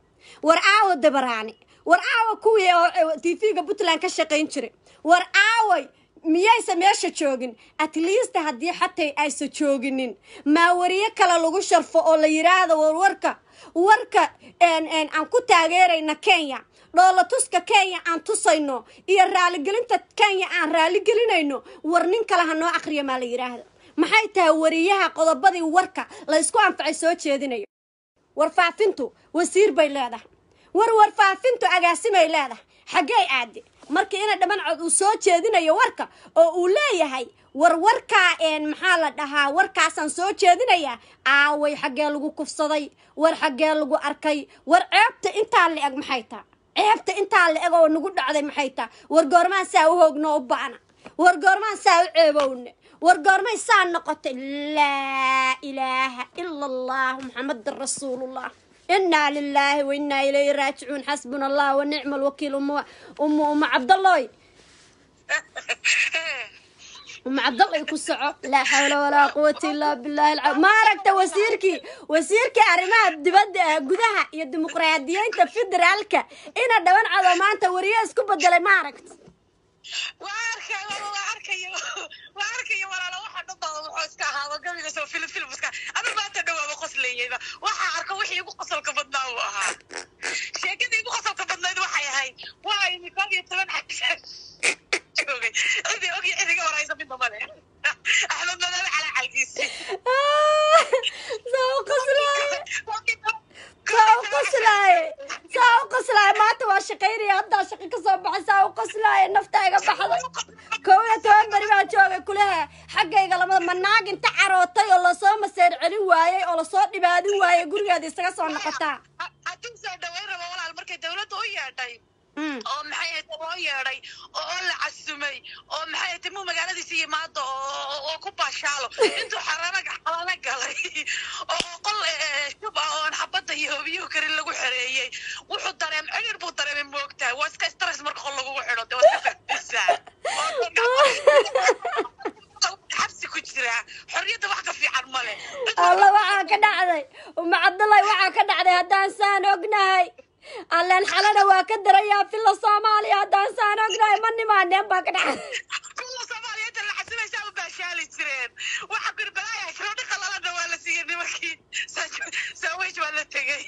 war aawa dabaraani war aawa kuwii oo tv-ga puntland ka shaqayn jiray war aaway miyaysa meesha joogin at least haddii xatay aysa jooginin maa wariye kale lagu sharfo oo la yiraahdo warwarka warka aan ku taageerayna kenya dhoolatuska kenya aan tusayno iyo raaligelinta kenya aan raaligelinayno war nin kale ha noo aqriya maa la yiraahdo maxay tahay wariyaha qodobadii warka la ysku anfacay soo jeedinayo warfaafintu wasiir bay leedahay war warfaafintu agaasimay leedahay xaggey aade markii ina dhaman cod uu soo jeedinayo warka oo uu leeyahay war warkaa een maxaa la dhahaa warkaasaan soo jeedinayaa aaway xaggee lagu kufsaday war xaggee lagu arkay war ceebta intaa la eg maxay taa ceebta intaa la eg oo nagu dhacday maxay taa war goormaan saa u hoogno u ba'na war goormaan saa u ceebowne war goormay saa noqotay laa ilaaha ila allah muxamadan rasuulullah inaa lilaahi wa inaa ilayhi raajicuun xasbuna allah wa nicma alwakiil uma uma uma cabdalloy uma cabdalloy ku soco laa xawla walaa quwata illaa billahi alca ma aragta wasiirkii wasiirkii arrimaha dibadda ah gudaha iyo dimuqraadiyiinta federaalka ina dhaban cado maanta wariye isku bedelay ma aragta waa arkay waa arkayo waa arkayo walaalo waxa dhanbaa wuxuu iska ahaaba gabiga soo filim filim iska anu maanta dhawaaba qoslayeyba waxaa arka wixii igu qosolka badnaa uu ahaa sheekadii igu qosolka badnayd waxay ahayd waa imi koob iyo toban xagsaan joogay cidii og iyo cidiga waraysa midna male axmed madoobe calaa calgiisi saa u qoslaaye saa u qoslaaye saa u qoslaaye maanta waa shaqaynaya haddaa shaqo ka soo baxay saa u qoslaaye nafta iga baxday kow iyo toban beri baa joogay kulehe xaggayga lamada manaag inta carootay oo lasoo maseer celin waayey oo lasoo dhibaadin waayey gurigeeda isaga soo noqotaa hadduu soo dhaweyn rabo walaal markay dawladda u yeedhay oo maxay ahayd loo yeedhay oo la casumay oo maxay ahayd muu magaaladiisa yimaado oo ku baashaalo intuu xarana xalana galay oo qol shub ah oon xabadda iyo hobiyuhu karin lagu xereeyey wuxuu dareem cidhir buu dareemay moogtahay waa iska stress marka qol lagugu xidho dee waa iska fafisa xabsi ku jiraa xorriyadda wax ka fiican male alla waxaa ka dhacday uma cabdallay waxaa ka dhacday haddaan saan ognahay alleen xalana waa ka darayaa filla soomaaliya haddaan saan ognahay ma nimaaneen baa ka dhacday kuwa soomaaliyeedta la xasibaysaa u baashaali jireen waxa birbalaaya shroodhi qalalana waa la siiyey nimankii saaweys waa la tegey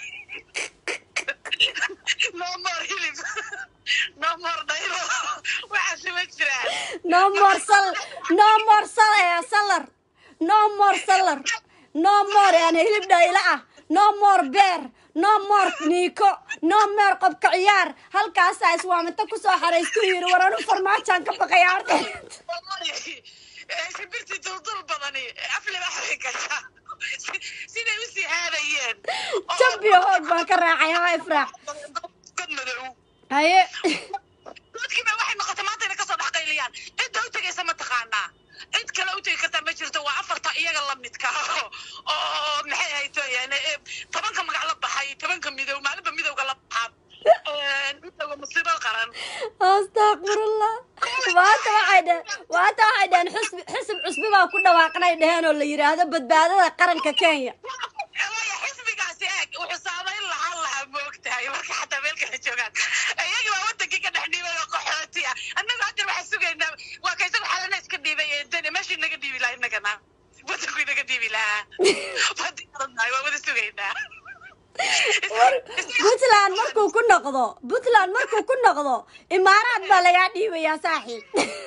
no more hilib no more dhaylo waxaasi ma jiraan no more sal no more sal eh, salar no more salar no more yani hilib dhayla ah no more beer no more niiko no more qobka ciyaar halkaasaa iswaaminta kusoo xaraystu yiri war anu farmaajaan ka baqaya ardeed sibirti duldul badani afleba waxay gashaa siday usii haadayeen jambiyo hoog baan ka raacay haa ifraax god madow haye dadkiiba waxay noqotay maanta inay kasoo dhex qayliyaan cidda u tegaysa ma taqaanaa cid kale u tegi kartaa ma jirto waa afarta iyaga la midka oo maxay ahayd yani tobanka magac la baxa baxay tobanka midow maalinba midowga la baxaa midowga musiibo qaran astaqfirullah maanta waxay dheheen maanta waxay dheheen xusbi xisib cusbi baa ku dhawaaqnay dheheen oo la yidhaahdo badbaadada qaranka kenya Waya, xisbigaasi eeg wuxuu saamayn lahaan lahaa moogtahay marka xataa meel kala joogaan iyagii baa wadankii ka dhex dhiibay oo qaxooti ah annagu hadda waxaan sugaynaa waa ka isagu xalana iska dhiibay ee dani meeshii naga dhiibi lahaa innagana wadanku inaga dhiibi lahaa badinahay waa wada sugaynaa puntland markuu ku noqdo puntland markuu ku noqdo imaaraad baa lagaa dhiibayaa saaxiib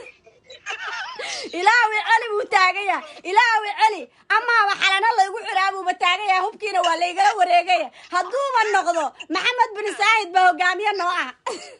ilaawi celi buu taagaya ilaawi celi amaaba xalana laygu xiraa buuba taagaya hubkiina waa laygala wareegaya hadduuba noqdo maxamed bin saahid baa hogaamiye noo ah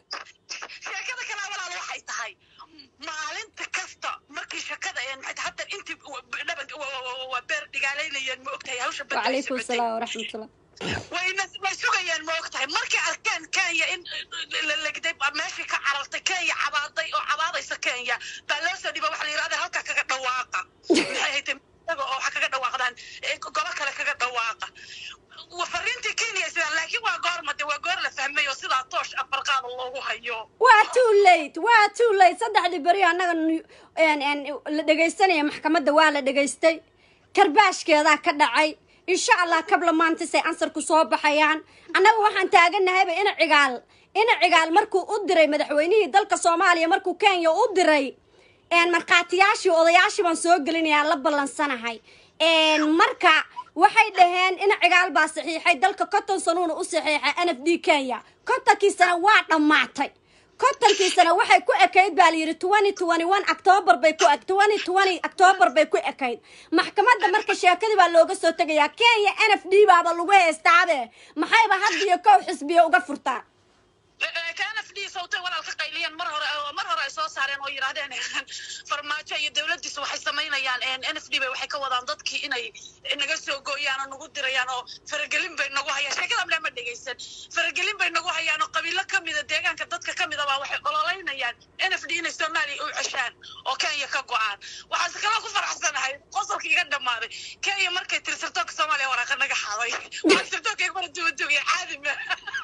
sheekada kale walaal waxay tahay maalinta kasta markii shakada hadda intii dhaban waa beer dhigaalaynayeen ma ogtahay hawsha badda ay wacalaykum socotay. asalaam waraxmatullah wayna way sugayaan ma ogtahay markay arkeen kenya in la legday baa meeshii ka carartay kenya cabaaday oo cabaadaysa kenya baa loo soo dhiba waxa la yidhahda halkaa kaga dhawaaqa maxay haytay iyaga oo waxa kaga dhawaaqdaan eh, golo kale kaga dhawaaqa Wa- fariintii kenya sidaan laakiin waa goorma de waa goor la fahmay oo sidaa toosh afar qaada loogu hayo waa too late waa too late saddexdii beri annaga nu- een- een, la dhegaysanaya maxkamadda waa la dhegaystay karbaashkeedaa ka dhacay insha allah kabla maantisay ansarku soo baxayaan annaga waxaan taaganahayba ina cigaal ina cigaal markuu u diray madaxweynihii dalka soomaaliya markuu kenya u diray een markhaatiyaashii odayaashii baan soo gelinayaan la ballansanahay een marka waxay dhaheen in cigaal baa saxiixay dalka konton sanuuna u saxiixay n f d kenya kontonkiisana waa dhammaatay kontonkiisana waxay ku ekayd baa layidhi twenty twenty one octoobar bay ku eg twenty twenty octoobar bay ku ekayd maxkamadda marka sheekadii baa looga soo tegayaa kenya n f d baaba lagu heystaabe maxayba hadda iyo kow xisbiya uga furtaan kaana fidhii sawtay walaal ka qayliyeen mar hore oo mar hore ay soo saareen oo yidhaahdeen farmaajo iyo dowladdiisu waxay samaynayaan n f d bay waxay ka wadaan dadkii inay naga soo gooyaan oo nagu dirayaan oo faragelin bay nagu hayaan sheekada mle ma dhegaysan faragelin bay nagu hayaan oo qabiilo ka mida deegaanka dadka ka mida baa waxay ololeynayaan n f d inay soomaaliya u ceshaan oo kenya ka go-aan waxaase kaloo ku faraxsanahay qosolka iga dhammaaday kenya markay tiri sirtoonka soomaaliya waraaqa naga xaday waxaa sirtoonka iga mara duwaduwaya caadi ma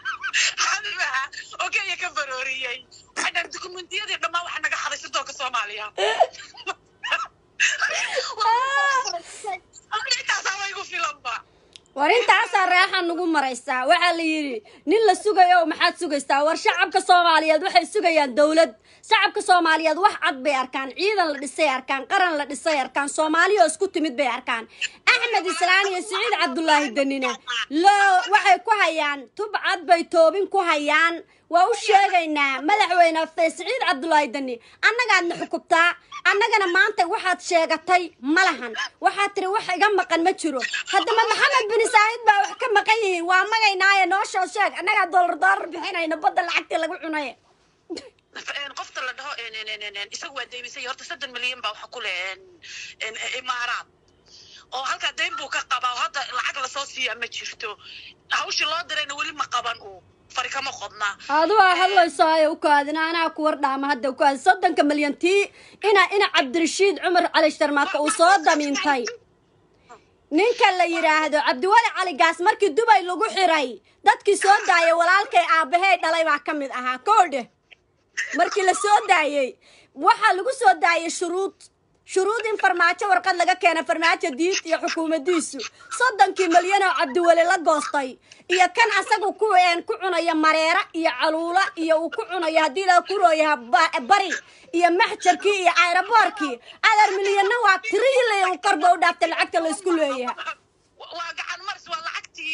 caadi maaha oo kenya ka barooriyey waxay dhahan dukumentiyadii dhammaan waxa naga xaday sirdoonka soomaaliya intaasaa way igu filanba war intaasaa raaxa nagu maraysaa waxaa la yidhi nin la sugayo maxaad sugaysaa war shacabka soomaaliyeed waxay sugayaan dowlad shacabka soomaaliyeed wax cad bay arkaan ciidan la dhisay arkaan qaran la dhisay arkaan soomaaliya oo isku timid bay arkaan axmed islaan iyo siciid cabdulaahi danina loo waxay ku hayaan tub cad bay toobin ku hayaan waa u sheegaynaa madaxweyne fe siciid cabdulaahi dani annagaadna xukubtaa annagana maanta waxaad sheegatay ma lahan waxaad tiri wax iga maqan ma jiro haddaba maxamed bin saahid baa wax ka maqan yihiin waa magaynaaye noo soo sheeg annagaa doolar doolar bixinayna badda lacagtii lagu cunay qofta la dhaho isagu waa deymisay horta soddon milyan baa waxa ku leh imaaraad oo halkaa dayn buu ka qabaa oo hadda lacag lasoo siiyaa ma jirto hawshii loo dirayna weli ma qaban uu fari kama qodnaa adigu aa hadlayso ay u kaadina anaa ku war dhaama hadda ku kaadi soddonka milyan tii ina ina cabdirashiid cumar cali sharmaaka uu soo damiintay ninka la yidhaahdo cabdiwali cali gaas markii dubay lagu xiray dadkii soo daayay walaalkay aabahey dhalay baa ka mid ahaa koodhe markii la soo daayey waxaa lagu soo daayay shuruud shuruud in farmaajo warqad laga keena farmaajo diid iyo xukuumadiisu soddonkii milyan oo cabdiweli la goostay iyo kan asagu ku een ku cunaya mareera iyo caluula iyo uu ku cunayo haddii la kurooyaha bari iyo maxjarkii iyo ayraboorkii adar milyanna waa trillion uu korba u dhaaftay lacagta la isku leeyahay waa gacan maris waa lacagtii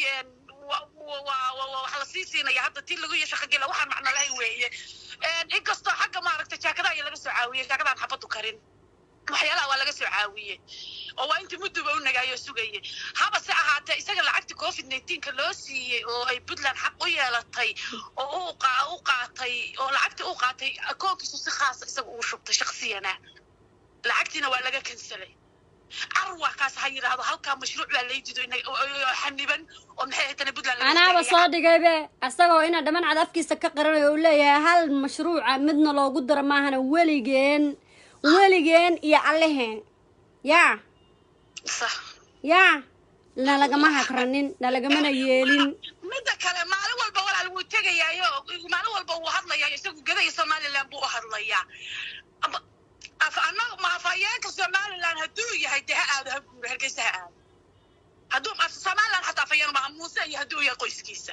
waxa la sii siinaya hadda tii lagu iyo shaqagela waxaan macno lahayn weeye inkastoo xagga maaragtay jaakadaha iyo laga soo caawiyey jaakadaan xabadu karin waxyaalaha waa laga soo caawiyey oo waa intii mudduba u nagaayo sugayey haba se ahaatee isaga lacagtii covid nineteenka loo siiyey oo ay puntland xaq u yeelatay oo u u qaatay oo lacagtii u qaatay akoonkiisu si khaasa isaga uu shubtay shaksiyana lacagtiina waa laga kansalay carwa kaas ha yidhaahdo halkaa mashruuc baa laydido xaniban oo maxay ahayd puntland anaaba soo dhigaybe asagoo ina dhaman cad afkiisa ka qaranayo uu leeyahay hal mashruuca midna loogu daro maahana weligeen weligeen iyo alleheen yaa sax yaa nalagama hagranin nalagamana yeelin midda kale maalin walba walaal wuu tegayaayo maalin walba wuu hadlayaa isagu gadaya somaliland buu u hadlayaa Ama- af annaga ma afhayeenka somaliland hadduu yahay dee ha aado ha guuro hargeysa ha aado hadduu af somaliland xataa afhayeen ma muuse iyo hadduu yahay qoyskiisa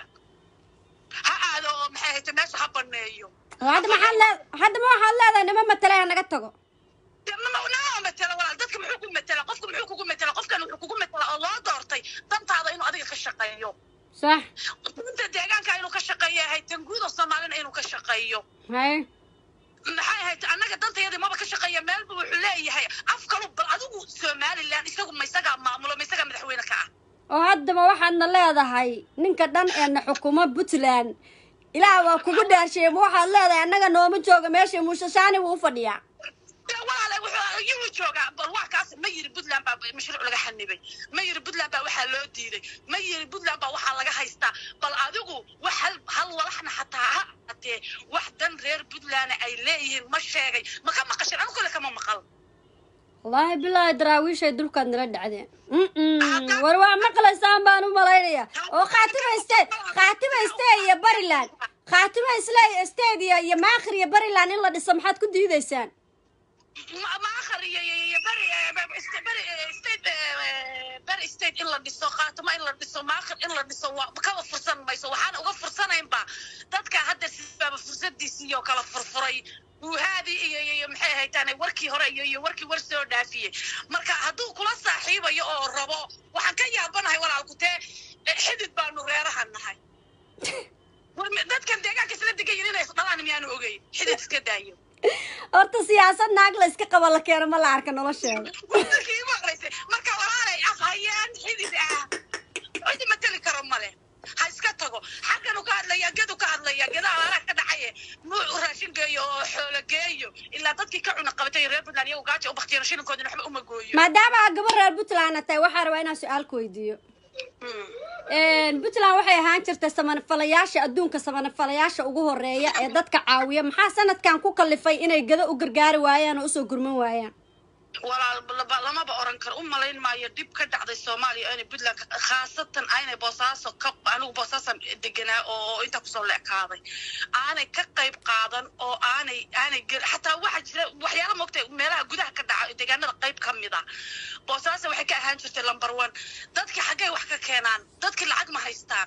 ha aado oo maxay ahayte meesha ha baneeyo hadda maxaad lee hadda ma waxaad leedahay nima matale ha naga tago dee ma nama matela walaal dadka muxuu ku matela qofka muxuu kugu matela qofkan wuxuu kugu matela oo loo doortay dantaada inuu adiga ka shaqeeyo sax danta deegaanka inuu ka shaqeeyo yahay tanguuda soomaalina inuu ka shaqeeyo hay maxay ahayd annaga dantayadii maba ka shaqeeya meelba wuxuu leeyahay af kalu bal adigu somaliland isagu ma isagaa maamulo ma isagaa madaxweyne ka ah oo haddaba waxaadna leedahay ninka dhan ee na xukumo puntland ilaah waa kugu dhaarsheeye ma waxaad leedahay annaga nooma jooga meesha muusashaani wuu u fadhiyaa dee walaale wuxuu yuu joogaa bal wax kaas ma yiri puntland baa mashruuc laga xanibay ma yiri puntland baa waxaa loo diiday ma yiri puntland baa waxaa laga haystaa bal adigu wax hal hal walaxna xataa ha aatee wax dan reer puntland ay leeyihiin ma sheegay ma ka maqashin anu kale kama maqal wallaahi bilaahi daraawiishay dulkaad nala dhacdeen Mm-mm. war waa maqlaysaan baan u malaynaya oo khaatima state khaatima state iyo bariland khaatima isle state iyo iyo maakhir iyo bariland in la dhiso maxaad ku diidaysaan ma ma akhar iyo iyo iyo beri eh, st- beri eh, state eh, beri state in la dhiso khaatimo in la dhiso maakhir in la dhiso waa kaba fursan mayso waxaan uga fursanaynba dadka hadda sibaaba fursadiisii oo kala furfuray wuhaadii iyo iyo iyo maxay ahaytaane warkii hore iyo iyo warkii war soo dhaafiyey marka hadduu kula saaxiibayo oo rabo waxaan ka yaabanahay walaalku tee eh, xidid baanu reeraha nahay war mi- dadkan deegaanka isla degan yihin inay isdhalaan miyaanu ogeyn xidid iska daayo horta siyaasad naag la iska qaba la keeno ma la arka nolosheeda waddankii igu horreysay marka walaalay afhayeen xidid ah cidi mateli karo male ha iska tago xagganu ka hadlaya gedu ka hadlaya geda alaalaha ka dhacaye nuucu raashin geeyo oo xoolo geeyo ilaa dadkii ka cuna qabatay reer puntland iyagu gaaja u baktiyano shilinkoodina waxba uma gooyo maadaama aad gabar reer puntland tahay waxaa rabaa inaan su-aal ku weydiiyo puntland waxay ahaan jirtay samanafalayaasha adduunka samanafalayaasha ugu horeeya ee dadka caawiya maxaa sanadkan ku kalifay inay gado u gargaari waayaan oo usoo gurman waayaan walaal laba- lamaba oran karo u malayn maayo dhib ka dhacday soomaaliya inay puntland ka- khaasatan aynay boosaaso ka anigu boosaasan deganaa oo intaa kusoo leekaaday aanay ka qayb qaadan oo aanay aanay gel xataa waxaa jira waxyaala moogtay meelaha gudaha ka dhaca deegaanada qayb ka mid ah boosaaso waxay ka ahaan jirtay number one dadkii xaggay wax ka keenaan dadkii lacag ma haystaan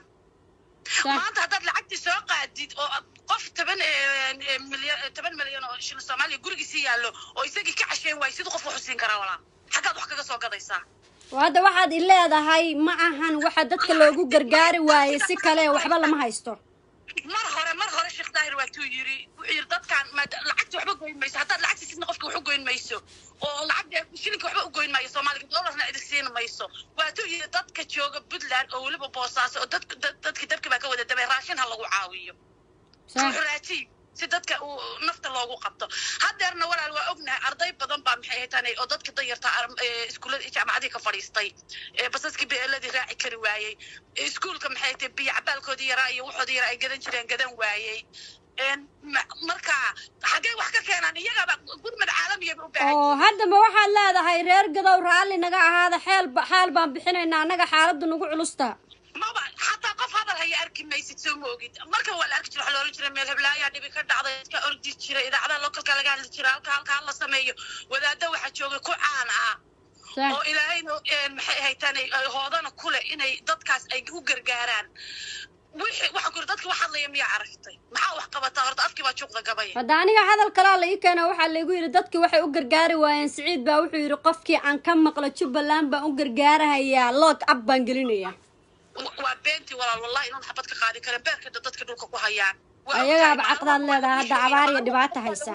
maanta haddaad lacagtii soo qaadid oo aad qof toban milyan toban milyan oo shilin soomaaliya gurigiisii yaallo oo isagii ka casheen waayo siduu qof wax u siin karaa walaa xaggaad wax kaga soo gadaysaa oo hadda waxaad i leedahay ma ahan waxa dadka loogu gargaari waayey si kale waxba lama haysto mar hore mar hore sheekh daahir waatuu yiri wuxuu yiri dadkaan maada lacagti waxba goyn mayso haddaad lacagti sidna qofka wax u goyn mayso oo lacag shilinka waxba u goyn maayo soomaaliga doolarna idin siin mayso waatuu yiri dadka jooga puntland oo weliba boosaaso oo dadka dad- dadkii dabki baa ka wada dabay raashin ha lagu caawiyo sax xuraaji si dadka uu nafta loogu qabto haddeerna walaal waa ognahay arday badan baa maxay haytaan oo dadka danyarta iskuullada jaamacadii ka fadhiistay ee basaskii beeladii raaci kari waayey iskuulka maxay haytay biyo cabaalkoodii yaraa iyo waxoodii yaraa ay gadan jireen gadan waayey Een, ma- marka xaggee wax ka keenaan iyagaaba gurmad caalamiyaba u baahan oo haddaba waxaad leedahay reer gadow raalli naga ahaada xeel ba- xaal baan bixinaynaa annaga xaaladdu nagu culusta maba xataa qof hadal haya arki maysid soo ma ogid marka waa la arki jira waxaa loolan jira meel heblaayaa dhibi ka dhacday dadka ordi jira idaacadaha localka laga hadli jira halka halka hala sameeyo wadaada waxaa jooga ku caan ah sax oo ilaahayna een, maxay haytaan ay ay hoodana kule inay dadkaas ay u gargaaraan wixii waxaan ku yiri dadka wax hadlaya miyaa aragtay maxaa wax qabataa horta afkii baa juuqda gabaya hadda aniga hadal kalaa la ii keena waxaa laygu yidhi dadkii waxay u gargaari waayeen siciid baa wuxuu yidhi qofkii aan ka maqlo jubbaland baan u gargaarahayaa loog ab baan gelinaya Wa- waa beentii walaal wallahi inaan xabad ka qaadi karin beerka dadka dhulka ku hayaan Waa Ayagaaba ogtahay, caqdaad maalin walba leedahay, hadda waxay- abaar iyo dhibaato haysa.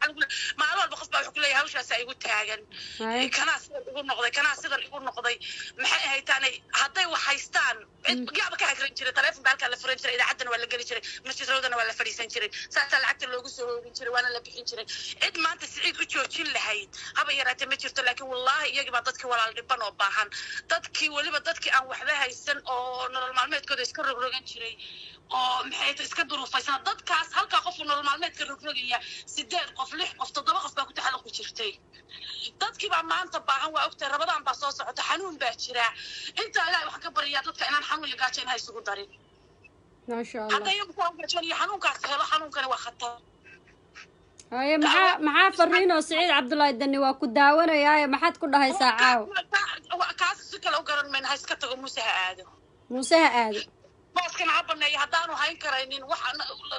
maalin walba qof baa wuxuu ku leeyahay hawshaasaa igu taagan Hay. kanaa sidan igu noqday kanaa sidan igu noqday maxay ahaytaanay hadday wax haystaan cid yaaba ka hagran jiray taleefon baa halkaa la furan jiray idaacaddana waa la geli jiray masjid rawdana waa la fadhiisan jiray saasaa lacagta loogu soo hoogin jiray waana la bixin jiray cid maanta siciid u joojin lahayd haba yaraatee ma jirto laakiin wallaahi iyagii baa dadkii walaal dhiban oo baahan dadkii weliba dadkii aan waxba haysan oo nolol maalmeedkooda iska rogrogan jiray oo maxay tahay iska duruufaysan dadkaas halkaa qofka nolol maalmeedka rogrogaya sideed qof lix qof toddoba qof baa ku taxalluqi jirtay dadkii baa maanta baahan waa ogtahay rabadaan baa soo socota xanuun baa jira intaa ilaahay waxaan ka baryayaa dadka inaan xanuun iyo gaajo inha isugu darin maasha allah hadda iyagu saa ugajoon iyo xanuunkaas helo xanuunkani waa khatar haye maxaa maxaa fariinoo siciid cabdullaahi dani waa ku daawanayaaye maxaad ku dhahaysaa caaw kaas si kale u garan mayna ha iska tago muuse ha aado muuse ha aado booskana ha baneeyo haddaanu hayn karaynin waxa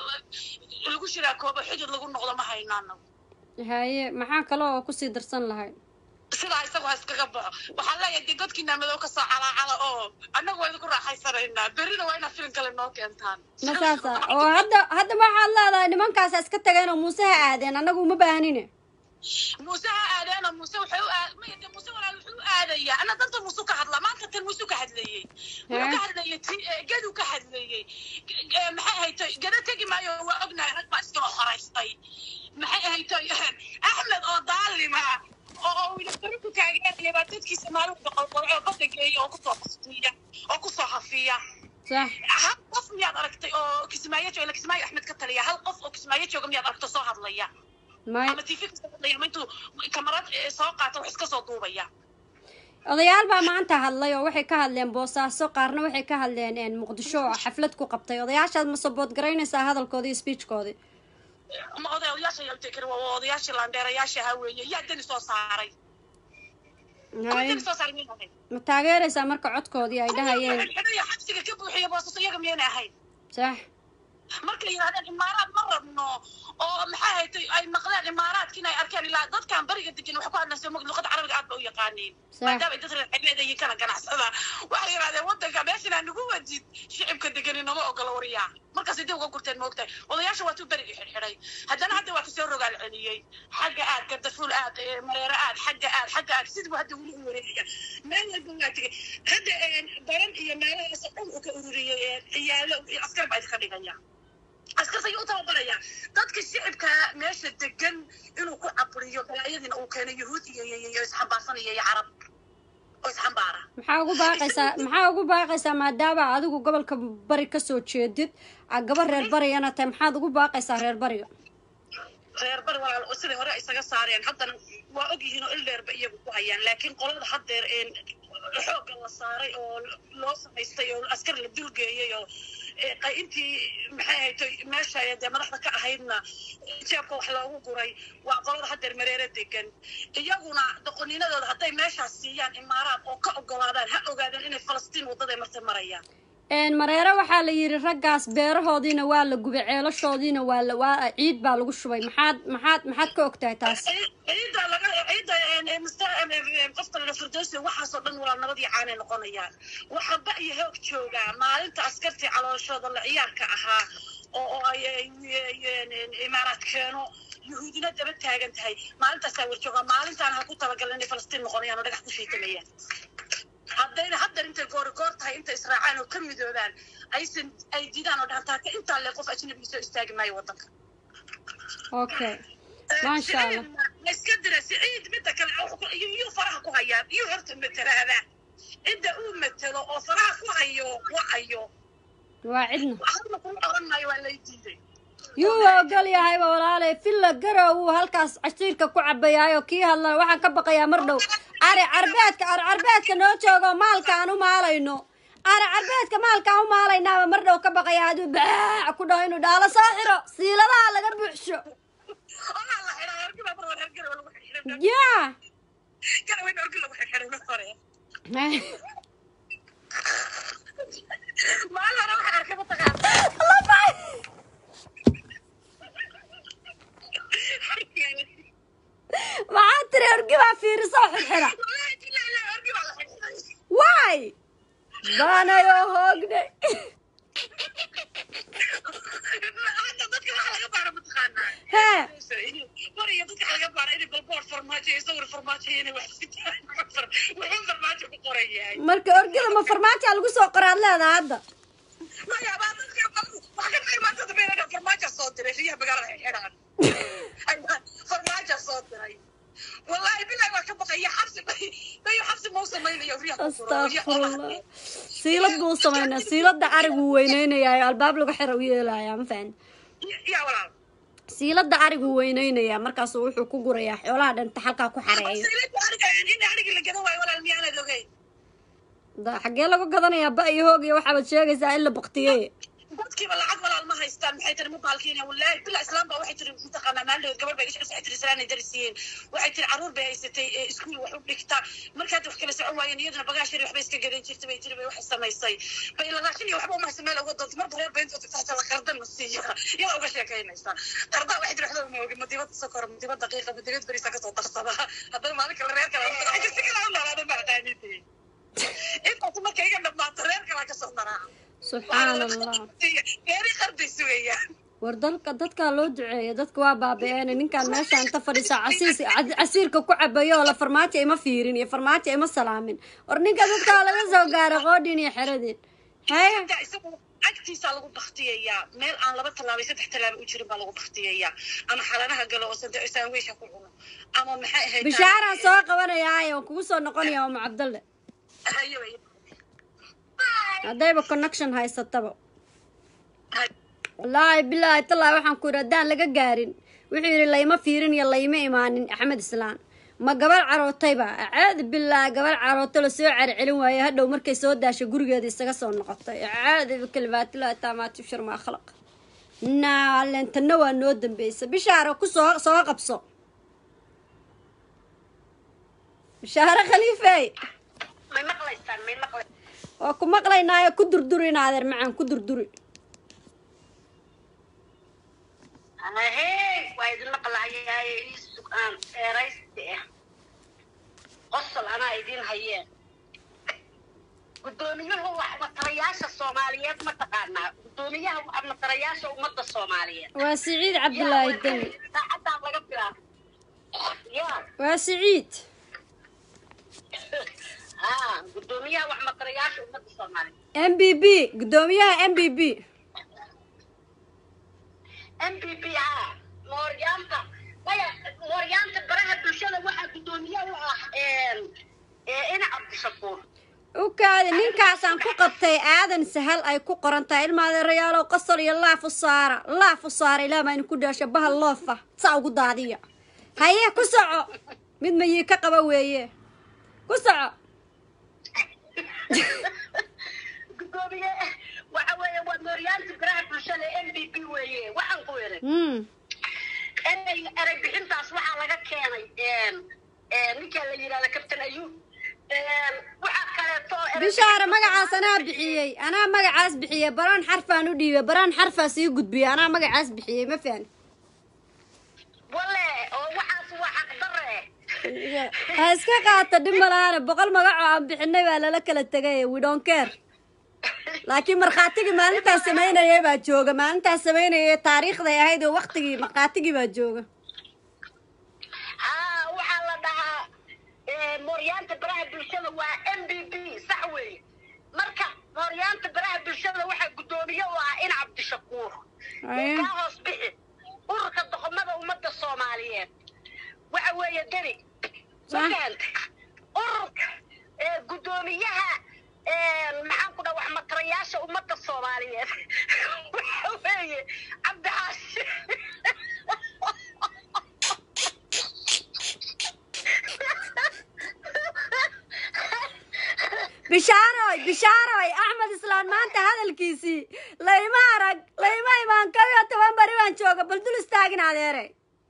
lagu shiraa koobo xidid lagu noqdo ma hayno anagu haye maxaa kale oo kusii darsan lahay sidaa isagu ha iskaga baxo waxaan leeyahay dee godkiina madow kasoo calaacala oo annagu waa idinku raaxaysanaynaa berrina waa inaad filin kale noo keentaan ma saasa oo hadda hadda waxaad leedahay nimankaasa iska tageen oo muuse ha aadeen annagu uma baahnine muuse ha aadeeno muuse waxay u aad maya dee muuse walaal wuxuu u aadayaa ana danta muuse ka hadla maanta tan muuse ka hadlayey wuxuu ka hadlayey ti gedu ka hadlayey maxay ahaytoy geda tegi maayo waa ognahay rag baa iskala horaystay maxay ahaytoy axmed oo daalima oo wiilabaro ku taageeraya baa dadkiisa maalin boqolqolco oo badda geeya oo kusoo hafiya oo kusoo hafiya sax hal qof miyaad aragtay oo kismaayo jooga kismaayo axmed ka taliya hal qof oo kismaayo jooga miyaad aragto soo hadlaya may ama tv kasoo hadlaya ama intuu kamarad soo qaata wax iska soo duubaya odayaal baa maanta hadlay oo waxay ka hadleen boosaaso qaarna waxay ka hadleen muqdisho oo xaflad ku qabtay odayaashaad ma sabood garaynaysaa hadalkoodii iyo speechkoodii ma odayaasha yaltekar waa odayaashii laandheerayaasha ahaa weeye yaa dani soo saaray kuwa haye dani soo saaray miyay ahayn ma taageeraysaa marka codkoodii ay dhahayeen xidhaya xabsiga ka buuxiya boosaso iyaga miyaynay ahayn sax markay yidhahdeen imaaraad ma rabno oo maxay haytay ay maqleen imaaraadki inay arkeen ilaa dadkan bariga degan wax ku hadlaysa mog luqada carabiga aad ba u yaqaaniin Sax. maadaama ay dad reer xebeed iyo kana ganacsada waxay yidhahdeen wadanka meeshan aan nagu wajid shicibka degani nama ogola wariyaa markaasay dib uga gurteen moogtahay odayaasha waa tuu berigii xidhxidhay haddana hadda waa kasoo rogaal celiyey xagga aad gardafuul aad eh, mareero aad xagga aad xagga aad sidii buu hadda weli u wareegaya meel walba waa tegey hadda eh, baran iyo meelahaas oo dhan uu ka ururiyey eh, ciyaalo iyo askar baa idinka dhigaya askarta ayuu u tababaraya dadka shicibka meesha degan inuu ku caburiyo balaayadiina uu keeno yuhuud iyo iyo iyo isxambaarsanaya iyo carab oo isxambaara maxaa ugu baaqaysaa maxaa ugu baaqaysaa maadaama adigu gobolka bari kasoo jeedid a gabar reer barigana tahay maxaad ugu baaqaysaa reer bariga reer bari walaal oo sidai hore isaga saareen haddana waa og yihiin oo il dheerba iyagu ku hayaan laakiin qolada haddeer een xoogga la saaray oo loo samaystay oo askar la dulgeeyey oo ee, qay- intii maxay ahayd meesha ay dee madaxda ka ahaydna jeebka wax loogu guray waa qolada haddeer mareere degan iyaguna doqoniinadooda hadday meeshaas siiyaan imaaraad oo ka ogolaadaan ha ogaadaan inay falastiin waddaday martay marayaan een mareere waxaa la yidhi raggaas beerahoodiina waa la gubay ceelashoodiina waa la waa ciid baa lagu shubay maxaad maxaad maxaad ka ogtahay taas ciidda laga ciidda qofta la firdowsi waxaasoo dhan waa nabad iyo caanay noqonayaan waxaa ba iyo hoog joogaa maalinta askartii calooshooda la ciyaarka ahaa oo oo ay ay- imaaraad keeno yuhuudina daba taagan tahay maalintaasaa warjoogaa maalintaan ha ku talagalin inay falastiin noqonayaan oo dhagax ku shiitanayaan haddayna haddan intay goori goor tahay intay israacaan oo ka midoobaan aysan ay diidaan oo dhahan taaka intaa le qof ajnabiga soo istaagi maayo waddanka okay maasha allah ma iska dira siciid midda kale iyuu faraha ku hayaa iyuu horta matelaada cidda uu matelo oo faraha ku hayo wacayo waa cidna hadna kuma oran maayo waa lay diiday yuu ogol yahayba walaalay filla garow wuu halkaas cashiirka ku cabayaayo kii hadlana waxaan ka baqayaa mar dhow ari carbeedka ari carbeedka noo joogo maalka aan u maalayno ari carbeedka maalka aan u maalaynaaba mar dhow ka baqaya hadduu baac ku dhaho inuu dhaalo soo xiro siiladaha laga buuxsho olaa la xidhaa orgibaa mar hore hergara lagu xidhay yaa garaweyna orgi lagu xidhay mar hore maalin hore waxaa arkay mataqaan maxaa tiri orgibaa fiiriso xirxira wallaahi billahi la orgi baa la xidhay waay baanayoo hoognay hadda dadka waxa laga baara mataqaanaa hee mar iyo dadka laga baara inay balboor farmaajo iyo sawir farmaajo iyo inay wax sitaan wuxuu farmaajo ku qoran yahay marka orgida ma farmaajaa lagu soo qoraad leedaha hadda maya baa dadka wax ka dhigay maanta dambe inay farmaajo soo diray riyaha magaalada ay xidhaan farmaajo soo diray wallaahi bilahi waa ka baqaya xabsi bayo xabsi mau samaynayo riyaha ku furo astaqfirullah siilad buu samaynaa siiladda ariguu weyneynayaa albaab lagu xira u yeelayaa ma fahan yaa walaal siiladda ariguu weyneynayaa markaasuu wuxuu ku gurayaa xoolaha dhanta halkaa ku xareeyo sayladda ariga in ariga la gadan waayo walaal miyaanad ogeyn da xaggee lagu gadanayaa ba iyo hoog iyo waxaabaad sheegaysaa in la baktiye dadkiiba lacag walaal ma haystaan maxay tiri mubaalkiina wallaahi bila islaam baa waxay tiri mataqaanaa maaldood gabar bay iga shaqaysa waxay tiri salaanay darisiiyeen waxay tiri caruur bay haysatay ee iskuul wax u dhigta markaad wax kala socon waayeen iyaduna bagaashari waxbay iska gadan jirtay bay tiri bay waxay samaysay bay la raashin iyo waxba umahaysa meel uga doonta marba reer bayntood taxta la qardan la siiya iyada uga sheekaynaysa qardaa waxay tiri waxba uma ogi ma dibadda sokor ma dibadda daqiiqa ma dibad beriisa kasoo darsada haddana maalin kale reer kale waxay jirta kala u noolaada ma aqaanidee intaas marka iga dhammaato reer kale kasoo daraa subxaan allah geeri qardays weeyaan war dalka dadkaa loo duceeya dadka waa baabi-een ninkaan meesha inta fadhiisa casiis cad- casiirka ku cabayo oo la farmaajo ima fiirin iyo farmaajo ima salaamin war ninka dadkaa laga soo gaaray qoodhin iyo xeradeen haya Inta isagu agtiisa lagu baktiyayaa meel aan laba tallaabay saddex tallaabo u jirin baa lagu baktiyayaa ama xalanaha galo oo sande sandwicha ku cuno ama maxay ahayd bishaaraan soo qabanayaaye waan kugu soo noqonaya oma cabdalle Hayo, hayo. haddayba connection haysataba wallaahi bilaahi tallaahi waxaan ku yidhi haddaan laga gaarin wuxuu yidhi layma fiirin iyo layma imaanin axmed islaan ma gabar carootayba caadi bilaahi gabar carooto la soo carcelin waaye hadhow markay soo daashay gurigeeda isaga soo noqotay caadi kalimaatillahi taamaati shar maa khalaq naa leentanna waa noo dambeysa bishaaro ku soo soo qabso bishaaro khaliifey may maqlaysaan may maqlay waa ku maqlaynaayo ku durduri in adeer macaan ku durduri ahey waa idin maqlahayaay ii sugaan eeraysti ah qosol anaa idin hayeen guddoomiyuhu waxmatarayaasha soomaaliyeed ma taqaanaa guddoomiyaha waxmatarayaasha ummadda soomaaliyeed waa siciid cabdulaahi deni saacadaan laga bilaabo ya waa siciid ha guddoomiyaha waxmatarayaasha ummadda soomaaliyeed m b b guddoomiyaha m b b m p p ha mooryaanta maya mooryaanta baraha bulshada waxaa guddoomiye u ah ina cabdishakuur u kaadi ninkaasaan ku qabtay aadan sahal ay ku qoran tahay ilmaadeerayaalow qosol iyo laaf u saara laaf u saara ilaa maa ku dhaasha bahal loofa saa ugu daadiya haye ku soco mid mayii ka qaba weeye ku soco gudoomiye waxa weeye waa mooryaanta baraha bulshada m p p weeye waxaan ku iray mm. erey erey bixintaas waxaa laga keenay ninka la yidhahda captain ayub waxaa kaleeto erey bishaara bixin- magacaas anaa bixiyey anaa magacaas bixiyey baraan xarfaan u dhiibay baraan xarfaa sii gudbiyey anaa magacaas bixiyey ma fahmi wale oo waxaas waa xaqdare ha iska qaata dhib malaane boqol magacoo aan bixinay baa lala kala tegay we don't care laakiin markhaatigii maalintaas samaynayay baa jooga maalintaas samaynayay taariikhday ahayd oo waktigii markhaatigii baa jooga haa waxaa la dhahaa mooryaanta baraha bulshada waa m b b sax weeye marka mooryaanta baraha bulshada waxaa guddoomiye u ah in cabdishakuur Aye. kaa hoos bixi ururka doqomada ummadda soomaaliyeed waxa weeye deni Sax. mafahanta ururka ee guddoomiyaha ee, maxaan ku dhaha wax matarayaasha ummadda soomaaliyeed waxa weeye cabdixaashi bishaaroy bishaaroy axmed islaan maanta hadalkiisii layma arag layma imaan kow iyo toban bari baan jooga bal dul istaagin adeere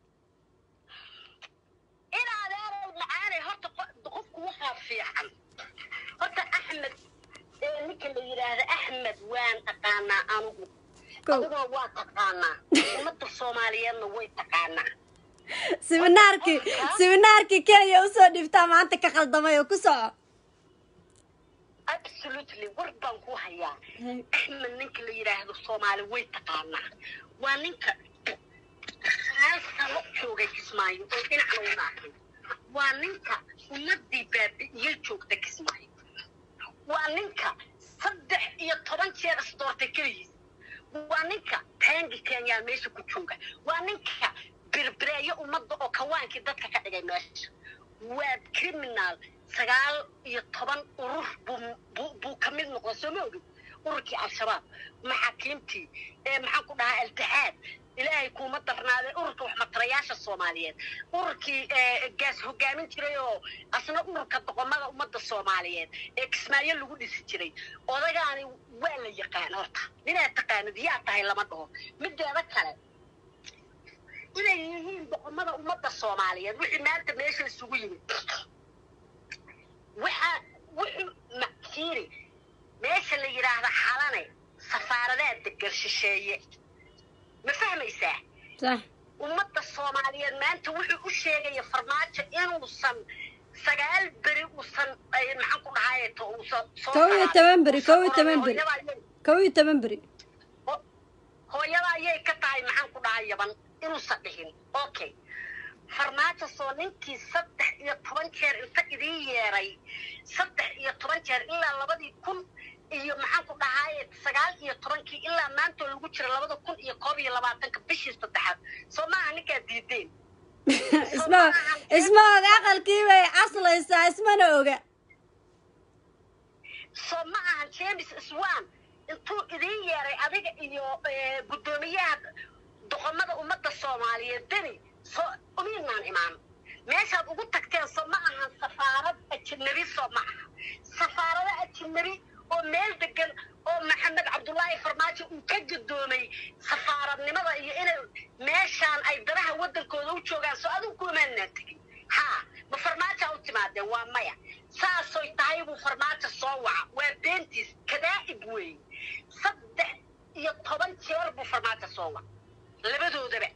in adeerow macaanay horta qo- qofku waxaa fiican horta axmed ee ninka la yidhaahda axmed waan taqaanaa anugu Kow. adigoo waa taqaanaa ummadda soomaaliyeedna way taqaanaa siminaarkii siminaarkii kenya usoo dhibtaa maanta ka khaldamay oo ku soco absolutely war baan ku hayaa axmed ninka la yidhaahdo soomaali way taqaanaa waa ninka hal sano joogay kismaayo oo dhinacna una akin waa ninka ummadii baabi'iyey joogta kismaayo waa ninka saddex iyo toban jeer isdoortay keligiis waa ninka taangi kenyaa meesha ku jooga waa ninka birbireeyo ummadda oo kawaankii dadka ka dhigay meesha waa criminal sagaal iyo toban urur buu buu buu ka mid noqday soo ma ogin ururkii al-shabaab maxaakiimtii ee maxaan ku dhahaa altixaad ilaahay kuuma darnaadee ururka waxmatarayaasha soomaaliyeed ururkii eh, gaas hogaamin jiray oo asna ururka doqomada ummadda soomaaliyeed ee kismaayo lagu dhisi jiray odagaani waa la yaqaan horta ninaad taqaanid yaa tahay lama dhaho mideeda kale inay yihiin doqomada ummadda soomaaliyeed wixii maanta meesha isugu yimid waxa wuxuu mafiiri meesha la yidhaahda xalane safaaradaa degan shisheeye ma fahmaysaa sax ummadda soomaaliyeed maanta wuxuu u sheegaya farmaajo inuusan sagaal beri uusan ay maxaan ku dhahaye to uusan soo Kow iyo saarin. toban beri, kow iyo Uusan toban oran, beri. hooyada ayay- kow iyo toban beri ho- hooyada ayay ka tahay maxaan ku dhahay yaban inuusan dhihin okay farmaajo soo ninkii saddex iyo toban jeer inta idiin yeeray saddex iyo toban jeer ilaa labadii kun iyo maxaan ku dhahaye sagaal iyo tobankii ilaa maanta oo lagu jira labada kun iyo koob iyo labaatanka bishii saddexaad soo maaha ninkaa diideen isma isma oga aqalkii bay caslaysaa ismana oga soo ma ahan james swan intuu idiin yeeray adiga iyo eh, guddoomiyaha doqomada ummadda soomaaliyeed deni soo umiinaan imaan meeshaad ugu tagteen soo ma ahan safaarad ajnabi soo ma aha safaarado ajnabi oo meel degan oo maxamed cabdullaahi farmaajo uu ka gadoomay safaaradnimada iyo inay meeshaan ay danaha waddankooda u joogaan soo adigu kumaanaan tegin haa ma farmaaja u timaadeen waa maya saasoy tahay buu farmaajo soo waca waa beentiis kadaa'ib weeye saddex iyo toban jeer buu farmaajo soo waca labadoodaba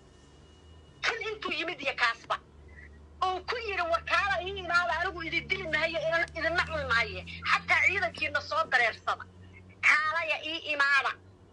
kan intuu yimid iyo kaasba oo ku yidhi wakaala ii imaada anigu idin dili mahayo idin- idinna cuni mahaye xataa ciidankiina soo dareersada kaalaya ii imaada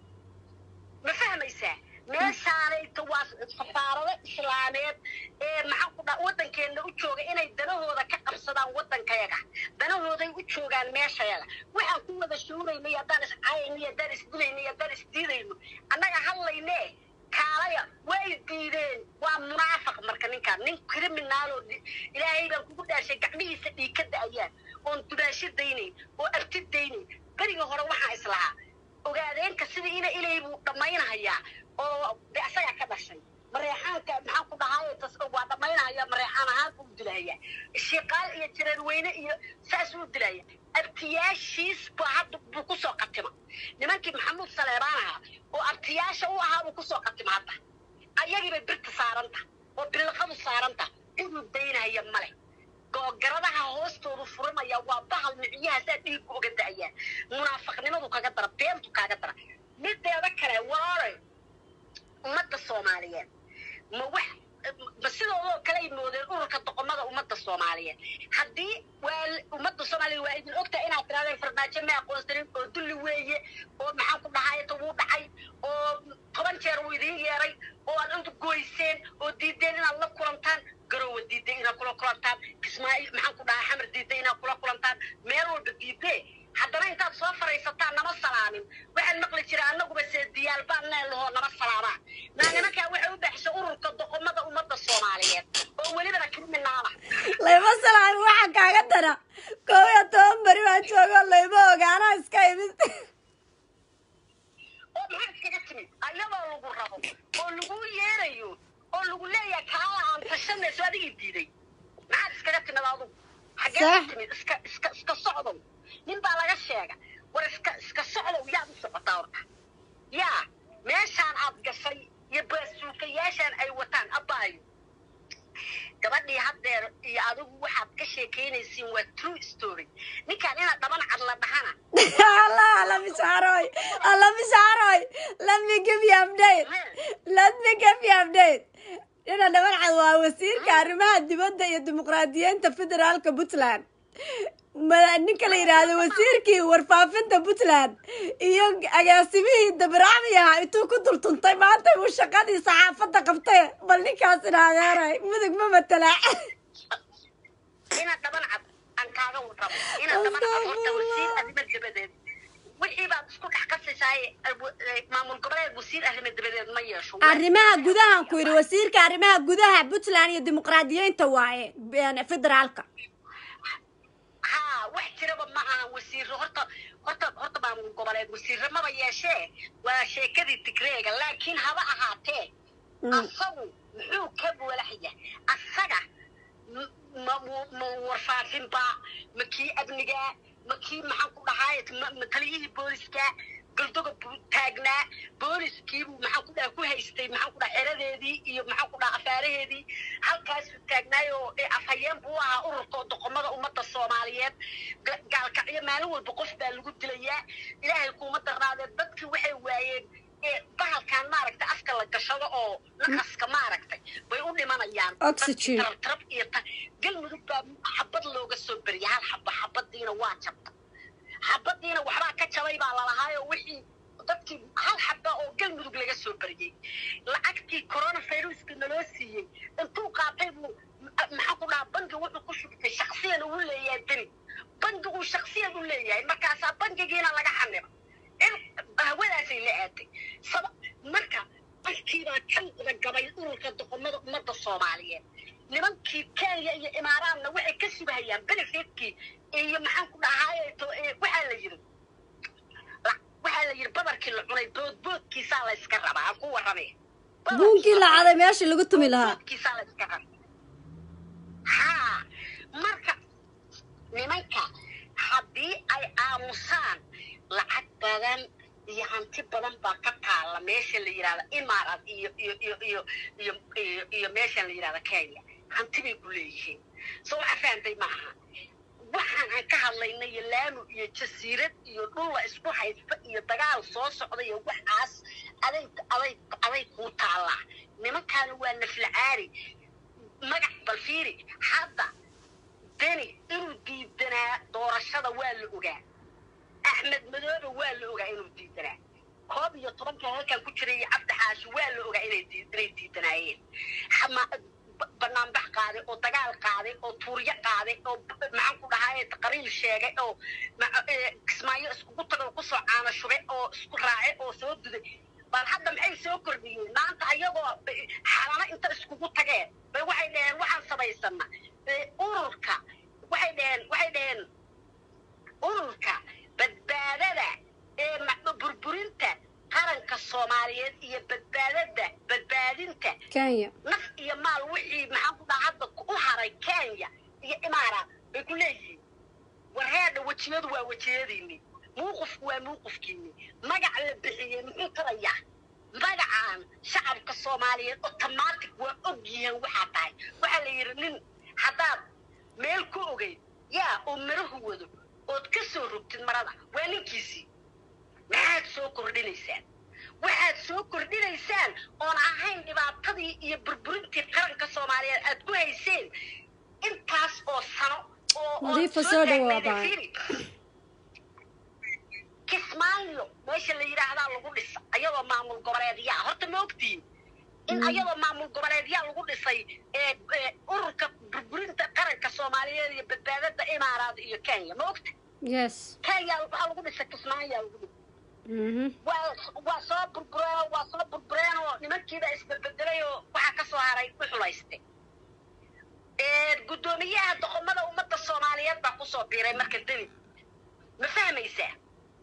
ma fahmaysaa meeshaanayta waa safaarado islaameed ee maxaan ku dhaa waddankeenna u jooga inay danahooda ka qabsadaan waddankayaga danahooday u joogaan meeshayaga waxaan ku wada shuuraynay haddaan iscaayayno haddaan isdilayno haddaan isdiidayno annaga hadlaynee kaalaya way diideen waa munaafiq marka ninkaan nin kriminaaloo ilaahay baan kugu dhaashay gacmihiisa dhiig ka da'ayaan oon dubaasho daynayn oo abti daynayn berigii hore waxaa islahaa ogaadeenka sidii ina ilay buu dhammaynahayaa oo de asagaa ka dhashay mareexaanka maxaan ku dhahaye tas waa dhammaynahaya mareexaan ahaan buu dilahaya shiiqaal iyo jirarweyne iyo saas uu dilaya abtiyaashiis baa hadda buu kusoo qatima nimankii maxamuud saleebaan ahaa oo abtiyaasha u ahaa buu kusoo qatima hadda ayagiibay birta saaranta oo bilaqadu saaranta inuu daynaya male googaradaha hoostoodu furanaya waa bahal miciyahaasaa dhiiggu oga da'ayaan munaafiqnimadu kaga dara beentu kaaga dara mideeda kale waare ummadda soomaaliyeed ma wax ma sidoodoo kale ay moodeen ururka doqomada ummadda soomaaliyeed haddii waa ummadda soomaaliyeed waa idin ogtahay inaad tirahdeen farmaajo ma aqoonsanin oo dulli weeye oo maxaan ku dhahayta wuu dhacay oo toban jeer wuu idiin yeeray oo aad intu goyseen oo diideen inaad la kulantaan garowa diiday inaad kula kulantaan kismaayo maxaan ku dhahay xamar diiday inaad kula kulantaan meel walba diidee haddana intaad soo faraysataan nama salaamin waxaan maqli jira annaguba seediyaal baan neel lahoo nama salaamaa naa nimankaa waxay u baxshay ururka doqomada ummadda soomaaliyeed oo welibana kriminaala layma salaami waxaa kaaga dara kow iyo toban beri baan joogo layma ogaana iska imid oo maxaa iskaga timid ayadoo lagu rabo oo lagu yeerayo oo lagu leeyahay kaala aan tashanayso adigii diiday maxaad iskaga timid adugu xaggee Sax. ka timid iska iska iska socdow nin baa laga sheega war iska iska socdow yaad u socotaa horta yaa meeshaan aad gashay iyo baasuukayaashaan ay wataan abbaayo gabadhii haddeer iyo adigu waxaad ka sheekaynaysiin waa true story ninkaan inaad dhaban cad la dhahana allah alla mishaaroy alla mishaaroy let me give you update let me give you update dhina dhabarcad waa wasiirka arrimaha dibadda iyo dimuqraadiyiinta federaalka puntland ma- ninka la yidhaahdo wasiirkii warfaafinta puntland iyo agaasimihii dabracmi ahaa intuu ku dultuntay maanta uu shaqadii saxaafadda qabtay bal ninkaas idhaadeeray mudug ma matala inaad dhaban cad aan kaaga warrabo inaad dhaban cad horta wasiir arrimo dabadeed wixii baad isku dhex qasaysaay maamul goboleed wasiir arrimo dabadeed ma yeesho arrimaha gudahan ku yidhi wasiirka arrimaha gudaha puntland iyo dimuqraadiyiinta waaye een, federaalka haa wax jiraba ma aha wasiiro horta horta horta maamul goboleed wasiiro maba yeeshee waa sheekadii tigreega laakiin haba ahaatee Mm. asagu muxuu ka walaxya asaga m- ma mu- ma warfaafinba ma kii amniga ma kii maxaan ku dhahaay ma- ma taliyihii booliska galdoga buu taagnaa booliskiibuu maxaan ku dhaha ku haystay maxaan ku dhaha xeradeedii iyo maxaan ku dhaha afaaraheedii halkaasuu taagnaayoo ee afhayeen buu ahaa ururka doqomada ummadda soomaaliyeed Ga- gaalkacyo maalin walba qof baa lagu dilayaa ilaahay kuuma darnaadee dadkii waxay waayeen ee bahalkan maaragtay afka la gashado oo naqaska maaragtay bay u dhimanayaan Oxygen. Dadkii tarab iyo ta- galmudug baa xabad looga soo beriyay hal xaba xabadiina waa jabta xabadiina waxbaa ka jabay baa lalahaayoo wixii dadkii hal xaba oo galmudug laga soo beriyey lacagtii coronaviruska naloo siiyey intuu qaatay buu ma- maxaan ku dhahaa bangi wuxuu ku shubtay shaksiyan uu leeyahay deni bangiguu shaksiyan u leeyahay markaasaa bangigiina laga xaniba in hawadaasay la aaday saba marka afkiibaa kan gabay ururka doqomada ummadda soomaaliyeed nimankii kenya iyo imaaraadna waxay ka subahayaan benefetkii iyo maxaan ku dhahaaye to- ee, waxaa la yiri la- waxaa la yiri badarkii la cunay boodboodkiisaa la iska rabaa aan ku warramay buunkii la caday meeshii lagu tumi lahaa boodboodkiisaa la iska rabaa haa marka nimanka haddii ay aamusaan lacag badan iyo hanti badan baa ka taalla meesha la yidhahda imaaraad iyo iyo iyo iyo iyo iyo iyo meeshan la yidhahda kenya hanti bay ku leeyihiin so waxa fahantay ma aha waxaan aan ka hadlayna iyo laanu iyo jasiirad iyo dhulla isku haysta iyo dagaal soo socda iyo waxaas aday aday aday kuu taallaa nimankaana waa naflacaari magac balfiiri hadda deni inuu diidanaa doorashada waa la ogaa axmed madoobe waa la ogaa inuu diidanaa koob iyo tobanka halkan ku jiray iyo cabdi xaashi waa la ogaa inay dii- inay diidanaayeen Xama- ba- banaanbax qaaday oo dagaal qaaday oo tuuryo qaaday oo b- maxaan ku dhahaye qariil sheegay oo ma- ee, kismaayo iskugu tagay oo kusoo caano shubay oo isku raacay oo soo duday bal hadda maxay soo kordhiyeen maanta ayagoo eh, xalano inta iskugu tageen bay waxay dhaheen waxaan samaysana Eh, ururka waxay dhaheen waxay dhaheen ururka badbaadada ee ma- burburinta qaranka soomaaliyeed iyo badbaadada badbaadinta kenya naf iyo maal wixii maxaan ku dhaha hadda u haray kenya iyo imaaraat bay ku leeyihiin warheedha wejiyadu waa wejiyadiinni muuqufku waa muuqufkiinni magac la bixiyey muxuu tarayaa magacaan shacabka soomaaliyeed automatic waa og yihiin waxaa tahay waxaa la yidhi nin haddaad meel ku ogeyd yaa oo marahu wado ood ka soo rogtid marada waa ninkiisii maxaad soo kordhinaysaan waxaad soo kordhinaysaan oon ahayn dhibaatadii iyo burburintii qaranka soomaaliyeed aad ku hayseen intaas oo sano oo oo Nadiifa soo dhawaada. taagnayd fiiri. kismaayo meesha la yidhaahdaa lagu dhisa ayadoo maamul goboleedyaa horta ma ogtiin in ayadoo maamul goboleedyaa lagu dhisay ee ee ururka burburinta qaranka soomaaliyeed iyo badbaadada imaaraad iyo kenya ma ogta yes kenya waxaa lagu dhisay kismaayaa lagu dhisay mhm waa waa soo burbureen waa soo burbureen oo nimankiiba isbedbedelay oo waxaa ka soo haray u xulayste guddoomiyaha doqomada ummadda soomaaliyeed baa kusoo biiray marka deni ma fahmaysaa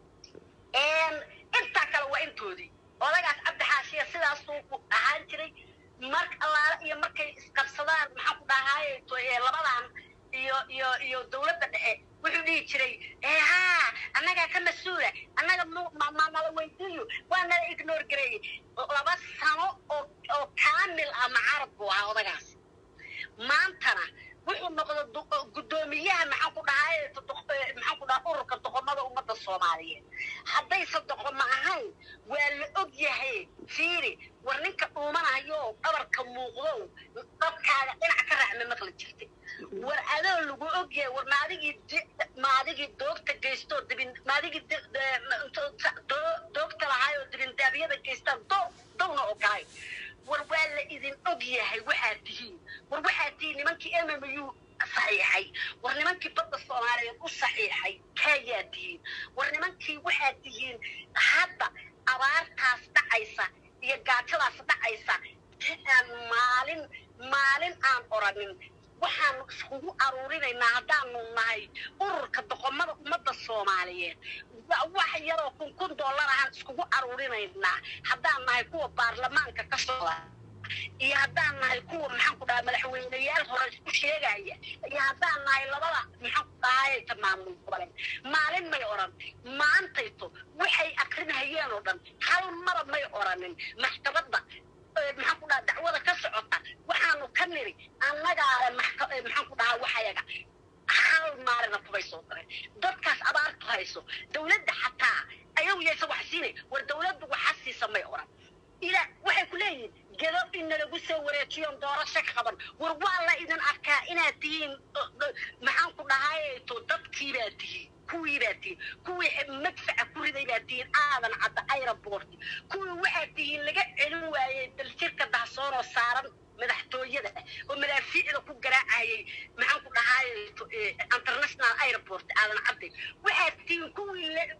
intaa kale waa intoodii odagaas cabdi xaashiya sidaasuu ahaan jiray mar allaale iyo markay isqabsadaan maxaa ku dhahaaye to- ee labadan iyo iyo iyo dowladda dhexe wuxuu dhihi jiray ee haa annagaa ka mas-uula annaga mu- ma- ma nala weydiiyo waa nala ignore gareeyey laba sano oo oo kaamil ah macarad buu ahaa odagaas maantana wuxuu noqday du- guddoomiyaha maxaan ku dhahay maxaan ku dhaha ururka doqomada ummadda soomaaliyeed haddayse doqomo ahayn waa la og yahay fiiri war ninka dhuumanayo dhabarka muuqdow dadkaaga dhinac ka raacma maqli jirtay war adoo lagu og yahay war maadigii di- maadigii doogta geystoo dibin maadigii di- de- doo- doogta lahaayoo dibindaabyada geystaan doo downa ogolay war waa la idin og yahay waxaad tihiin war waxaad tihiin nimankii mmu saxiixay war nimankii badda soomaaliyeed u saxiixay kaayaa tihiin war nimankii waxaad tihiin hadda abaartaas dhacaysa iyo gaajadaas dhacaysa si aan maalin maalin aan oranin waxaanu iskugu aruurinaynaa haddaanu nahay ururka doqomada ummadda soomaaliyeed wa- wax yaroo kun kun dollar ahaan iskugu aruurinaynaa haddaan nahay kuwa baarlamaanka ka socda iyo haddaan nahay kuwa maxaan ku dhahaa madaxweyneyaal hore isku sheegaya iyo haddaan nahay labada maxaan ku dhahayta maamul goboleed maalin may odhan maantayto waxay akrinahayeen oo dhan hal mara may odhanin maxkamadda ee, maxaan ku dhahaa dacwada ka socota waxaanu ka niri annagaale maxka- ee, maxaan ku dhahaa waxayaga hal maalina kubay soo dareen dadkaas abaartu hayso dowladda xataa ayagu yaysa wax siinay war dowladdu waxa siisa may odhan ila waxay ku leeyihiin gedo in nalagu soo wareejiyoon doorasho ka qaban war waa la idin arkaa inaad tihiin o- o- maxaan ku dhahayto dadkii baa tihiin kuwii baa tihiin kuwii madfaca ku riday baa tihiin aadan cadda aeroport kuwii waxaad tihiin laga celin waayey daljirka dahsoonoo saaran madaxtooyada oo madaafiicda ku garaacayay maxaan ku dhahayto international aeroport aadan cadde waxaad tihiin kuwii la-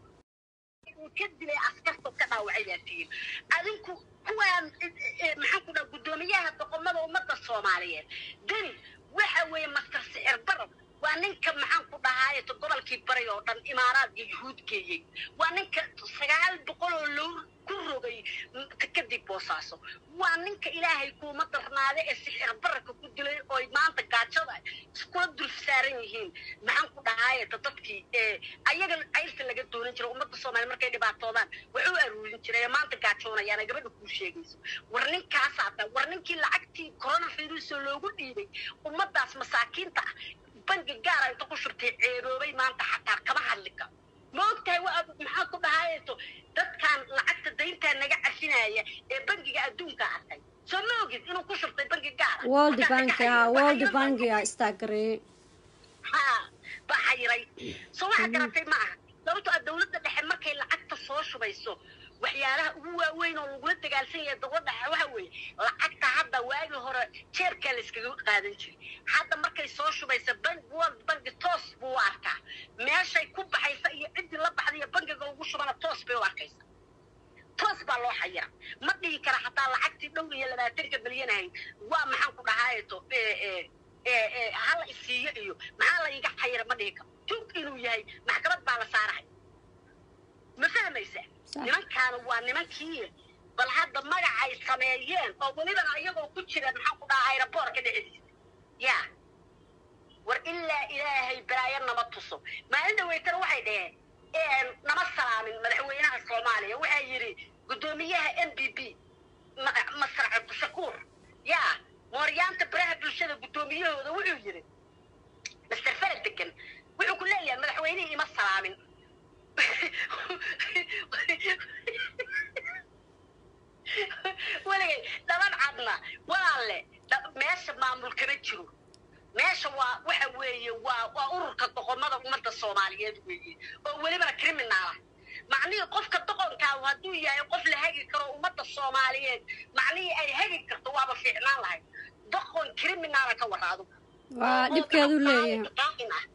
ka dilay askarta ka dhaawacay baa tihiin adinku kuwaan maxaan ku dhaha guddoomiyaha doqomada ummadda soomaaliyeed deni waxa weeye master sicir barab waa ninka maxaan ku dhahaaye gobolkii bari oo dhan imaaraad iyo yuhuud geeyey waa ninka sagaal boqol oo loo ku rogay kadib boosaaso waa ninka ilaahay kuuma darnaade ee sicir bararka ku dilay ooy maanta gaajada iskula dul saaran yihiin maxaan ku dhahaaye dadkii ee ayaga cayrta laga doonan jiray ummadda soomaaliya markay dhibaatoodaan wax u aruurin jiray ee maanta gaajoonayaana gabadha kuu sheegayso war ninkaasaa ta war ninkii lacagtii coronavirus oo loogu dhiibay ummaddaas masaakiinta ah bangi gaara inta ku shurtay ceeroobay maanta xataa kama hadli karo ma ogtahay waa maxaa ku dhahayto dadkan lacagta dayntaa naga cafinaya ee bangiga adduunka arkay soo ma ogid inuu ku shurtay bangi gaara world Markaa bank ka ah xayiray. world Waxaa bank ah istaagarey ha ba xayiray soo waxaa garatay ma aha sababtoo ah dowladda dhexe markay lacagta soo shubayso waxyaalaha ugu waaweyn oo lagula dagaalsan yahay dowladda dhexe waxa weeye lacagta hadda waagii hore jeebkaa la iskaga qaadan jiray hadda markay soo shubaysa bank world bank toos buu u arkaa meeshay ku baxaysa iyo ciddii la baxda iyo bankiga ugu shubana toos bay u arkaysa toos baa loo xayira ma dhihi kara xataa lacagtii dhowr iyo labaatanka milyan ahayd waa maxaan ku dhahaayeto hala isiiyo iyo maxaa la iga xayira ma dhihi karo tug inuu yahay maxkamad baa la saarahay ma fahmaysa Sax. nimankaana waa nimankii bal hadda magacay sameeyeen oo welibana iyagoo ku jira maxaan ku dhahaa aeroboortka dhexdiisa ya war ilaa ilaahay balaayo nama tuso maalin dhaweytana waxay dhaheen nama salaamin madaxweynaha soomaaliya waxaa yidhi guddoomiyaha m b b masar cabdishakuur ya mooryaanta baraha bulshada guddoomiyahooda wuxuu yidhi master farad degan wuxuu ku leeyahay madaxweynihii ima salaamin weligay dhaban cadna walaalle dha- meesha maamul kama jiro meesha waa waxa weeye waa waa ururka doqomada ummadda soomaaliyeed weeye oo welibana criminaala macnihii qofka doqonkaahu hadduu yahay qof la hagi karo ummadda soomaaliyeed macnihii ay hagi karto waaba fiicnaan lahayd doqon criminaala ka waraado waa dhibkeedu leeyahay qaa'im ah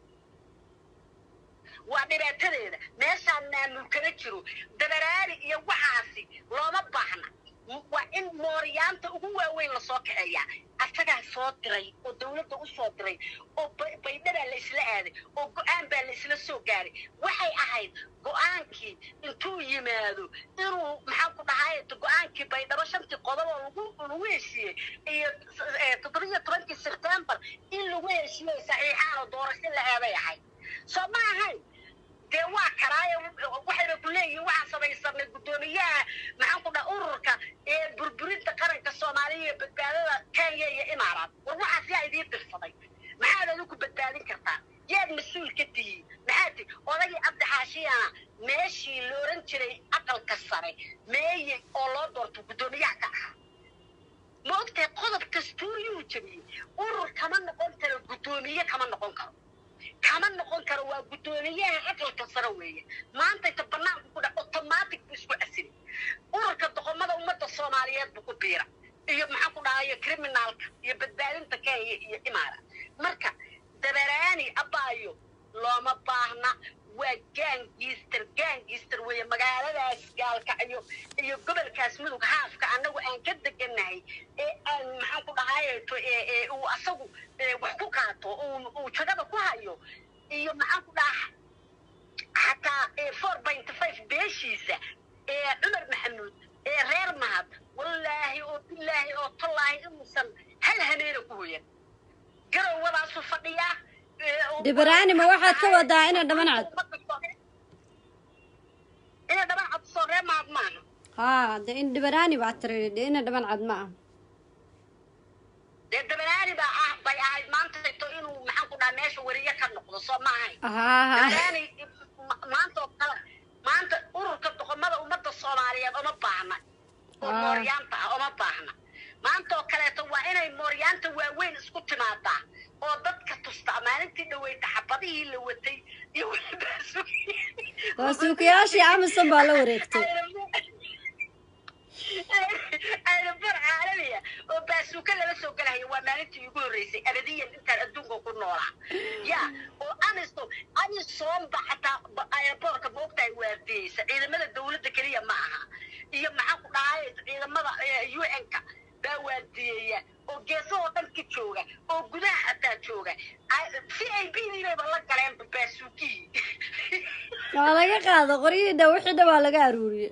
waa dhibaatadeeda meeshaan maamul kama jiro dabaraari iyo waxaasi looma baahna waa in mooryaanta ugu waaweyn lasoo kaxeeyaa asagaa soo diray oo dowladda u soo diray oo ba- baydhabaa la isla aaday oo go-aan baa la isla soo gaaray waxay ahayd go-aankii intuu yimaado inuu maxaan ku dhahay go-aankii baydhabo shantii qodob oo lagu lagu heshiiyey iyo eh, toddobiyo tobankii sebtembar in lagu heshiiyey saxiixaan oo doorasho la aaday ahayd soo ma ahayn dee waa karaayo waxayna ku leeyihiin waxaan samaysanay guddoomiyaha maxaan ku dhaha ururka ee burburinta qaranka soomaaliya iyo badbaadada kenya iyo imaaraat war waxaas yaa idiin dirsaday maxaad adigu badbaadin kartaa yaad mas-uul ka tihiin maxaad ti odagii cabdixaashiyana meeshii la oran jiray aqalka sare meeye oo loo doorto guddoomiyaha ka ahaa ma ogtahay qodob dastuuriyuu jabiyey urur kama noqon karo guddoomiye kama noqon karo kama noqon karo waa guddoomiyaha aqalka sare weeye maanta inta banaanku ku dhac automatic buu isku casilay ururka doqomada ummadda soomaaliyeed buu ku biira iyo maxaan ku dhahayo criminaalka iyo badbaadinta kenya iyo imaara marka dabaraani abaayo looma baahna waa gaangiister gaangiister weeye magaaladaas gaalkacyo iyo gobolkaas mudug haafka annagu aan ka deganahay ee aan maxaan ku dhahayeto ee uu asagu ee wax ku qaato uu uu jagada ku hayo iyo maxaan ku dhaha xataa xataa four point five beeshiisa ee cumar maxamuud ee reer mahad wallaahi oo bilaahi oo tallaahi inuusan hal haneena ku hoyan garowwadaasu fadhiyaa Dibaraani, ma waxaad ka wadaa ina dhaban cad? ina dhaban cad soo reer mahad maaha haa de in dhibaraani baa tiri de ina dhaban cad ma ah dee dabanaani baa ah bay ahayd maanta to inuu maxaan ku dhaha meesha weriye ka noqdo soo ma ahayn haa haa dabanaani ma- maanta oo kale maanta ururka doqomada ummadda soomaaliyeed uma baahna oo Ah. mooryaanta ah uma baahna maanta oo kaleeto waa inay mooryaanta waaweyn isku timaadaa oo dadka tustaa maalintii dhaweyta xabadihii la watay iyo waa suukayaashii amazon baa la wareegtay aynabar caalamiya oo baasuuka lala soo galahaya waa maalintii igu horreysay abadiyan intaan adduunka ku noolaa ya oo anisto anisoonba xataa aeroboortka moogtahay waardiyeysa ciidamada dawladda keliya ma aha iyo maxaan ku dhahay ciidamada u n-ka baa waardiyeeya oo geesahoo dhan ka jooga oo gudaha xataa jooga v i b diinayba la galeenba baasuukihii waa laga qaado qoryihii dha wixii dha waa laga aruuriyey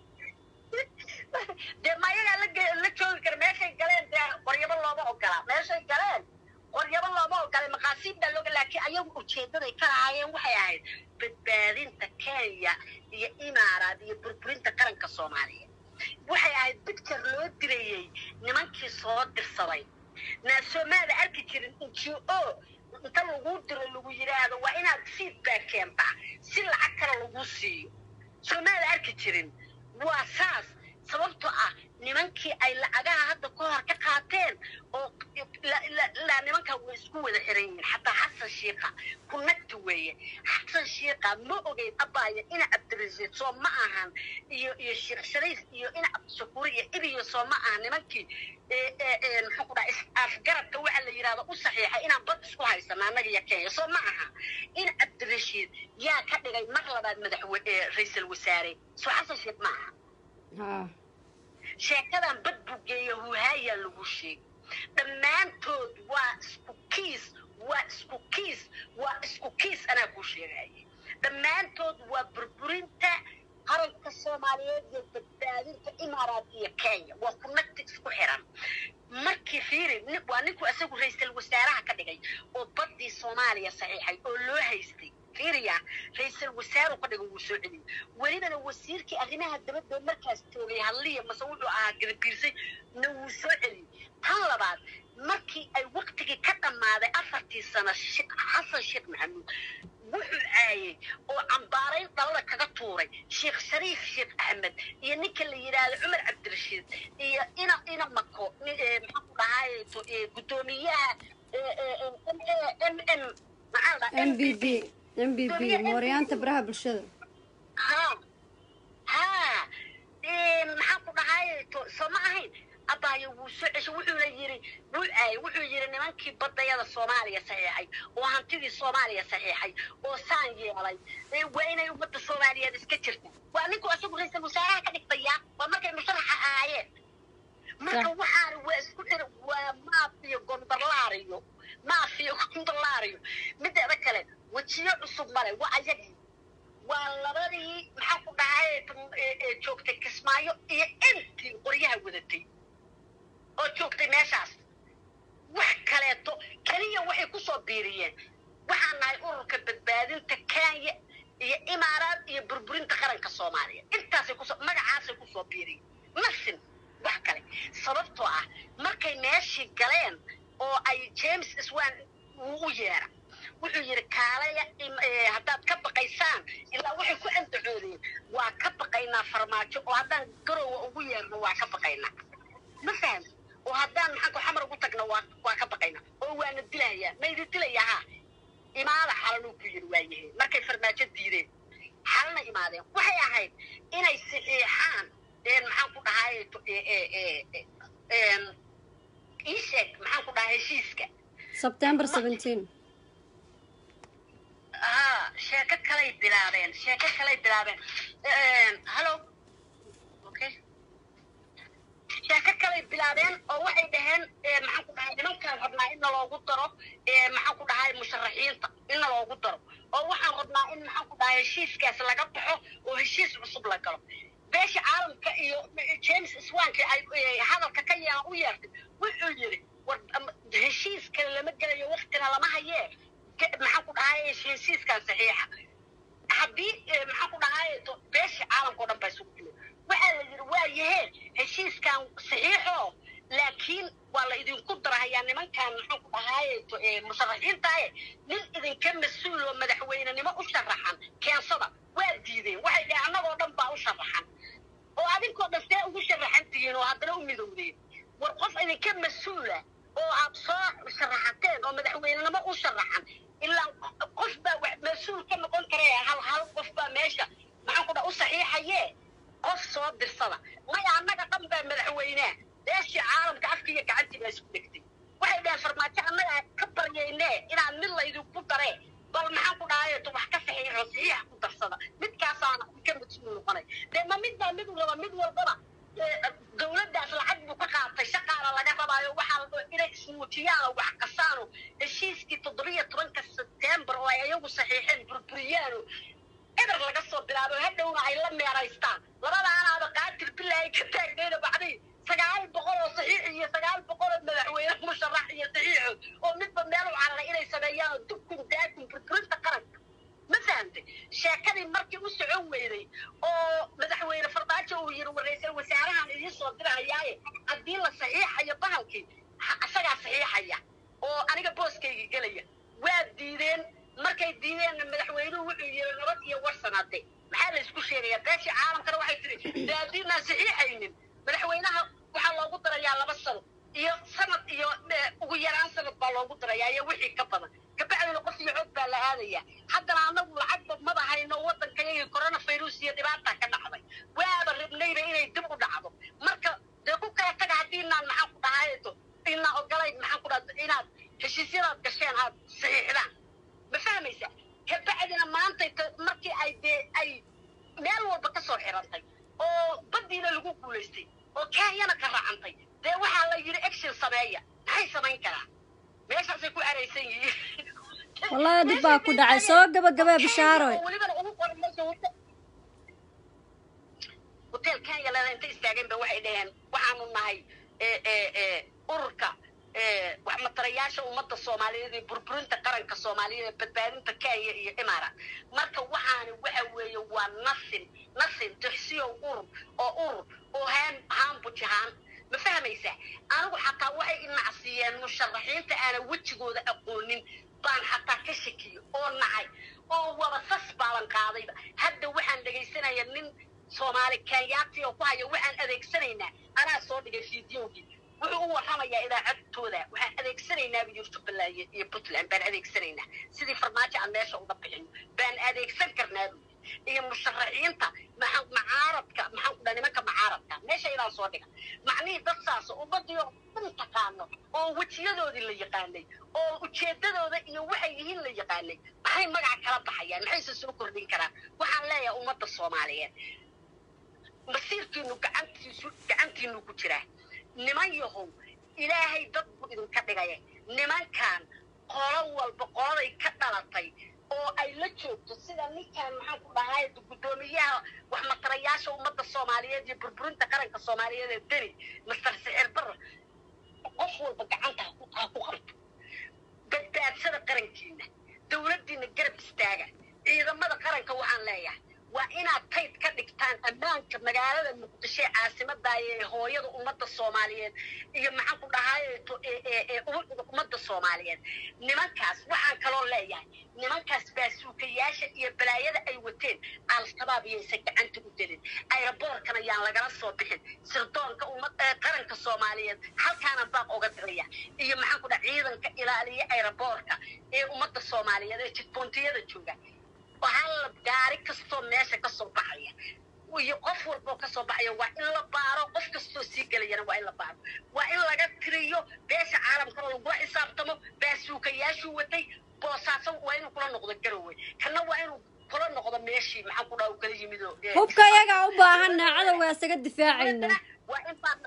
dee ma ayagaa la ge- la joogi kara meeshay galeen dee qoryabo looma ogola meeshay galeen qoryabo looma ogola maqaasiib baa looga laakiin ayagu ujeedaday ka lahaayeen waxay ahayd badbaadinta kenya iyo imaaraad iyo burburinta qaranka soomaaliya waxay ahayd bicture loo dirayey nimankii soo dirsaday naasoomaada arki jirin n g o inta lagu diro lagu yidhaahdo waa inaad feedback keentaa si lacag kale lagu siiyo soomaada arki jirin waa saas sababtoo ah nimankii ay lacagaha hadda ka hor ka qaateen oo la- la- ilaa nimankan way isku wada xiran yihiin xataa xasan shiika kunagti weeye xasan shiika ma ogeyn abaya ina cabdirasiid soo ma ahan iyo iyo sheekh shariif iyo ina cabdishakuur iyo ibiyo soo ma ahan nimankii ee ee ee muxuu ku dhaha afgarabka waxa la yidhahdo u saxiixay inaan bad isku haysano annaga iyo kenya soo ma aha in cabdirashiid yaa ka dhigay mar labaad madaxwe ee ra-iisul wasaare soo xasan shiik ma aha haa sheekadan bad buu geeya huhaayaa lagu sheegay dhammaantood waa isku kiis waa isku kiis waa isku kiis anaa kuu sheegaya dhammaantood waa burburinta qaranka soomaaliyeed iyo badbaadinta imaaraad iyo kenya waa ku nagti isku xiran markii fiiri nin- waa ninku isagu ra-iisul wasaaraha ka dhigay oo baddii soomaaliya saxiixay oo loo haystay fiiriya ra-iisul wasaaru ka dhigay wuu soo celiyey welibana wasiirkii arrimaha dabadda markaas joogay hadliya mase wuxuu ahaa gadabiirsay na wuu soo celiyey tan labaad markii ay waktigii ka dhammaaday afartii sano She- xasan sheekh maxamuud wuxuu caayey oo cambaarayn dhalada kaga tuuray sheekh shariif sheekh axmed iyo ninka la yidhaahdo cumar cabdirashiid iyo ina ina mako ni- ee, maxaan ku dhahay to- ee, guddoomiyaha ee, ee, ee, m A- m m maxaa la dhahaa? m b b m b b mooryaanta baraha bulshada ha ha Ee, maxaan ku dhahay to- soo ma ahayn abaayo wuu soo ceshay wuxuuna yiri wuu caayay wuxuu yiri nimankii badayada soomaaliya saxiixay oo hantidii soomaaliya saxiixay oo saan yeelay ee, waa inay ummadda soomaaliyeed iska jirta waa ninku isagu ra-iisul wasaaraha ka dhigtaya waa markay musharaxa ahaayeen marka Sax. waxaana waa isku xir waa maafiyo gondolaariyo maafiyo gondolaariyo mideeda kale wejiyo cusub male waa ayagii waa labadii maxaa ku dhahay ee- ee joogtay kismaayo iyo intii qoryaha wadatay oo joogtay meeshaas wax kaleeto keliya waxay ku soo biiriyeen waxaan nahay ururka badbaadinta kenya iyo imaaraad iyo burburinta qaranka soomaaliya intaasay kusoo magacaasay kusoo biiriyeen nasin wax kale sababtoo ah markay meeshii galeen oo ay james iswan uu u yeera wuxuu yidhi kaalaya im- ee, haddaad ka baqaysaan ilaa waxay ku andacoodeen waa ka baqaynaa farmaajo oo haddaan garowa ugu yeerno waa ka baqaynaa ma faham oo haddaan maxaanku xamar ugu tagno waa waa ka baqaynaa oo waana dilayaa ma idin dilayaa ha imaada xalanuu ku yidhi waayahe markay farmaajo diideen xalana imaadeen waxay ahayd inay saxiixaan een maxaan ku dhahay to- ee- ee- ee- ee- een, ii sheeg maxaan ku dhahay heshiiska september seventeen ها شيكة كلي بلابين شيكة كلي بلابين هلو اوكي شيكة كلي بلابين oo waxay dhaheen ee, maxaan ku dhahay nimankaan rabnaa in loogu daro ee, maxaan ku dhahay musharaxiinta in loogu daro oo waxaan rabnaa in maxaan ku dhahay heshiiskaas laga baxo oo heshiis cusub la galo beesha caalamka iyo james swanki ay hadalka ka yeelan u yeertay wuxuu yidhi war heshiis kale lama gelayo waktina lama hayee maxaan ku dhahay heshiiskan saxiixa haddii maxaan ku dhahay beesha caalamka o dhan baa isugu timid waxaa la yidhi waa yahee heshiiskan saxiixo laakiin waa la idinku darahayaa nimankan maxaan ku dhahay musharaxiintaaye nin idinka mas-uul oo madaxweynenimo u sharaxan keensada waa diideen waxay dhaheen annagoo dhan baa u sharaxan oo adinkoo dhan see ugu sharaxan tihiin oo haddana u midowdeen war qof idinka mas-uula oo aad soo sharaxateen oo madaxweynenimo u sharaxan ilaa qof baa wax mas-uul ka noqon kare hal hal qof baa meesha maxaan ku dhaha u saxiixayee qof soo dirsada maya annaga dhan baa madaxweynea beeshii caalamka afkiiyo gacantii baa isku dhegtay waxay dhaheen farmaajo annaga ka baryayne inaan mid laydinku daree bal maxaan ku dhahay wax ka saxiixo saxiixa ku darsada midkaasaana ka mas-uul noqonay dee ma mid baa mid raba mid walbaba dowladdaas lacag buu ka qaatay shaqaana laga rabaayo waxaa inay ismuujiyaano wax kasaano heshiiskii toddobiyo tobanka sebtembar oo ay ayagu saxiixeen burburiyaano eber laga soo bilaabo hadhowna ay la meeraystaan labadaanaaba qaatil bilaahi ka taagnayna bacdii sagaal boqol oo saxiix iyo sagaal boqol oo madaxweyne musharax iyo saxiixood oo midba meel u cararay inay sameeyaan dukun daakun burburinta qaranka ma fahamtay sheekadii markii u socon weyday oo madaxweyne fardaajo uu yiri ra-iisul wasaarahan idiin soo dirahayaaye haddii la saxiixayo bahalkii isagaa saxiixaya oo aniga booskayga gelaya waa diideen markay diideenna madaxweynuhu wuxuu yiri nabad iyo warsanaade maxaa la isku sheegayaa beeshii caalamkana waxay tiri dee haddiinaan saxiixaynin madaxweynaha waxaa loogu darayaa laba sano iyo sanad iyo ugu yaraan sanad baa loogu darayaa iyo wixii ka badan kabacdina qof iyo xoog baa la aadaya haddana annagu lacagba maba hayno waddankayagii coronavirus iyo dhibaata ka dhacday waaba rabnayba inay dib u dhacdo marka dee ku kala taga haddiinaan maxaan ku dhahayto inaa ogolayn maxaan ku dhaha inaad heshiisyadaad gasheen aad saxiixdaan ma fahmaysa kabacdina maantay markii ay dee ay meel walba ka soo xirantay oo baddiina lagu guulaystay oo kenyana ka raacantay dee waxaa la yidhi action sameeya maxay samayn karaa meeshaasay ku araysan yihiin wallahi dhib baa ku dhacay soo gabagabee bishaaroy welibana ugu qoran meesha hotel kenya leeda intay istaageen ba waxay dhaheen waxaanu nahay ururka wax matarayaasha ummadda soomaaliyeed iyo burburinta qaranka soomaaliyeed ee badbaadinta kenya iyo imaaraat marka waxaani waxa weeye waa nasin nasin tixsiyow urur oo urur oo haan haanbujahaan ma fahmaysaa anigu xataa waxay inacsiiyeen musharaxiinta aanan wejigooda aqoonin baan xataa ka shakiyo oo nacay oo waba sas baaban qaadayba hadda waxaan dhegaysanaya nin soomaali kenyaati oo ku haya waxaan adeegsanaynaa anaa soo dhigay fideogii wuxuu u warramayaa idaacadtooda waxaan adeegsanaynaa bu yiri jubbaland iyo puntland baan adeegsanaynaa sidii farmaajo aan meesha uga bixino baan adeegsan karnaa bu iyo musharaxiinta macaaradka maxaan ku dhaha nimanka macaaradka meesha inaan soo dhiga macnihii dad saas ummadii oo dhan taqaano oo wejiyadoodii la yaqaanay oo ujeedadooda iyo waxay yihiin la yaqaanay maxay magaca kala baxayaan maxayse soo kordhin karaan waxaan leeyahay ummadda soomaaliyeed masiirkiinu gacantiisu gacantiinu ku jiraa niman yahow ilaahay dad buu idinka dhigaya nimankan qolo walba qoladay ka dhalatay oo ay la joogto sida ninkan maxaan ku dhahay guddoomiyaha wax matarayaasha ummadda soomaaliyeed iyo burburinta qaranka soomaaliyeed ee deni master sixir barra qof walba gacanta ha ku qabto badbaadsada qarankiina dowladdiina garab istaaga ciidamada qaranka waxaan leeyahay waa inaad tayd ka dhigtaan ammaanka magaalada muqdisho ee caasimadaaya ee hooyada ummadda soomaaliyeed iyo maxaan ku dhahayeeto ee ummadda soomaaliyeed nimankaas waxaan kaloo leeyahay nimankaas baasuukayaasha iyo balaayada ay wateen al-shabaab iyaysan gacanta u delin ayraboorkan ayaan lagala soo bixin sirdoonka ummad qaranka soomaaliyeed halkaana baaq oga diraya iyo maxaan ku dhaha ciidanka ilaaliya ayraboorka ee ummadda soomaaliyeed ee jidboontiyada jooga hal gaari kastoo meesha ka soo baxaya iyo qof walboo ka soo baxaya waa in la baaro qof kastoo sii gelayana waa in la baaro waa in laga tiriyo beesha caalamkana lagula xisaabtamo baasuukayaashuu watay boosaaso waa inuu kula noqdo garowe kana waa inuu kula noqdo meeshii maxaan ku dhaha u kala yimid oo hubka iyagaa u baahanna cadowga isaga difaacayna waa in baa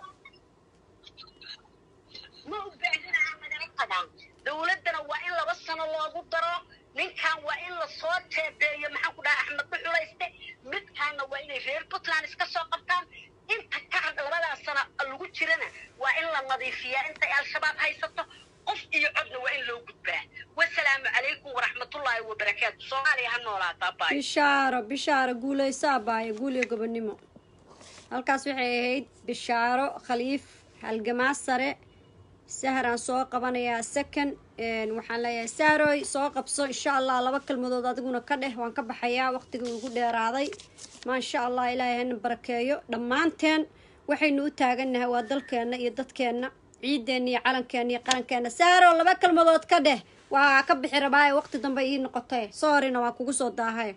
ma u baahnaa nagala tagaan dowladdana waa in laba sano loogu daro ninkan waa in lasoo teebeeyo maxaan ku dhahay axmed dhuxulayste midkaanna waa inay reer puntland iska soo qabtaan inta ka had labadaas sana lagu jirana waa in la nadiifiyaa intay al-shabaab haysato qof iyo codna waa in loo gudbaa wasalaamu calaykum waraxmatullaahi wabarakaatu soomaaliya ha noolaataa baay bishaaro bishaaro guulayso abaayo guul iyo gobonimo halkaas waxay ahayd bishaaro khaliif halgamaa sare sahraan soo qabanayaa second waxaan leeyahay saaroy soo qabso insha allah laba kalmadood adiguna ka dheh waan ka baxayaa waqtigii ugu dheeraaday maasha allah ilaahay hana barakeeyo dhammaanteen waxaynu u taagannahay waa dalkeenna iyo dadkeenna ciideenna iyo calankeenna iyo qarankeenna saaro laba kalmadood ka dheh waa ka bixi rabaaye waqti dambe ii noqotay soorina waa kugu soo daahay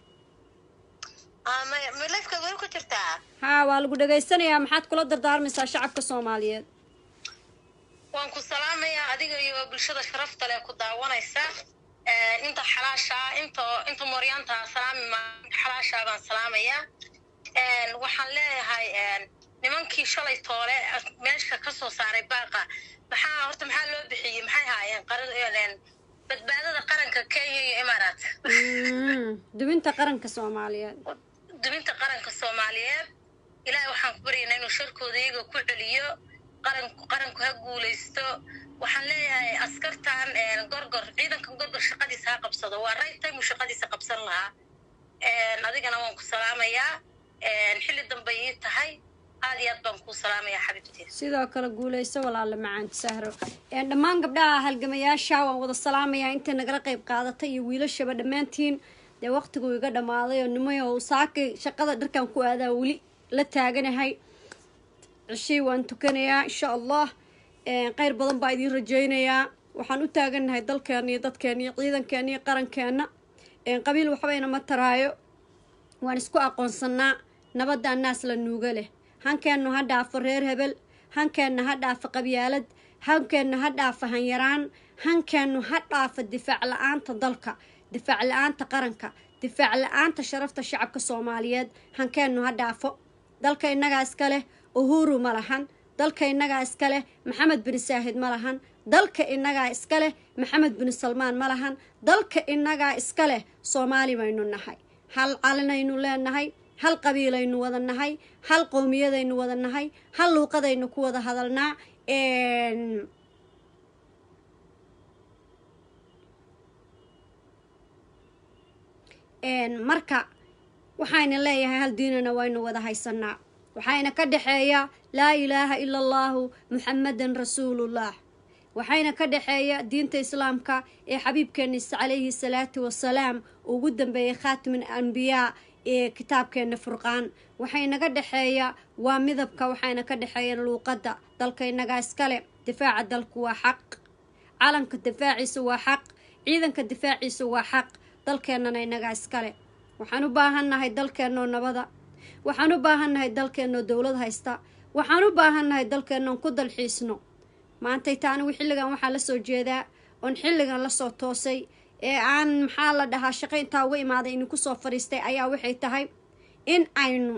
lifka way ku jirtaa haa waa lagu dhegaysanayaa maxaad kula dardaarmaysaa shacabka soomaaliyeed waan ku salaamayaa adiga iyo bulshada sharafta leh ku daawanaysa inta xalaasha inta inta mooryaanta salaami ma xalaasha baan salaamayaa waxaan leeyahay nimankii shalay toole meesha ka soo saaray baaqa maxaa horta maxaa loo bixiyey maxay haayeen qaran badbaadada qaranka kenya iyo imaaraat dubinta qaranka soomaaliyeed dubinta qaranka soomaaliyeed ilaahay waxaan ku baryaynaa inuu sharkooda iyaga ku celiyo qaranku qaranku ha guulaysto waxaan leeyahay askartan gorgor ciidankan gorgor shaqadiisa ha qabsado waa right time uu shaqadiisa qabsan lahaa adigana waan ku salaamayaa xilli dambe ii tahay aad iyo aad baan kuu salaamayaa xabiibtii sidoo kale guulayso walaale macaanta sahro dhammaan gabdhaha halgamayaasha waan wada salaamayaa intay nagala qayb qaadatay iyo wiilashaba dhammaantiin dee waqtigu iga dhammaaday oo nimayo saakay shaqada dharkan ku aadaa weli la taaganahay cishii waan tukanayaa insha allah kheyr badan baa idiin rajaynayaa waxaan u taagannahay dalkeena iyo dadkeena iyo ciidankeena iyo qarankeena qabiil waxbayna ma taraayo waan isku aqoonsanaa nabadda annaas la nuuga leh hankeennu ha dhaafo reer hebel hankeenna ha dhaafo qabyaalad hankeennu ha dhaafo hanyaraan hankeennu ha dhaafo difaac la-aanta dalka difaac la-aanta qaranka difaac la-aanta sharafta shacabka soomaaliyeed hankeennu ha dhaafo dalka innagaa iska leh uhuru ma lahan dalka innagaa iska leh maxamed bin saahid ma lahan dalka innagaa iska leh maxamed bin salmaan ma lahan dalka innagaa iska leh soomaali baynu nahay hal calinaynu leenahay hal qabiilaynu wada nahay hal qowmiyadaynu wada nahay hal luuqadaynu ku wada hadalnaa marka waxayna leeyahay hal diinana waynu wada haysanaa waxayna ka dhexeeya laa ilaaha ila allaahu muxamadan rasuulullah waxayna ka dhexeeya diinta islaamka ee xabiibkeena calayhi salaatu wasalaam ugu dambeeyay khaatimin anbiyaa ee kitaabkeena furqaan waxaynaga dhexeeya waa midabka waxayna ka dhexeeya luuqadda dalka innagaa iskale difaaca dalku waa xaq calanka difaaciisa waa xaq ciidanka difaaciisa waa xaq dalkeennana innagaa iskale waxaan u baahannahay dalkeennoo nabada waxaan u baahannahay dalkeennoo dowlad haysta waxaan u baahannahay dalkeennoon ku dalxiisno maantay taanigu xilligan waxaa la soo jeedaa oon xilligan lasoo toosay ee aan maxaa la dhahaa shaqo intaa uga imaaday idinku soo fadhiistay ayaa waxay tahay in aynu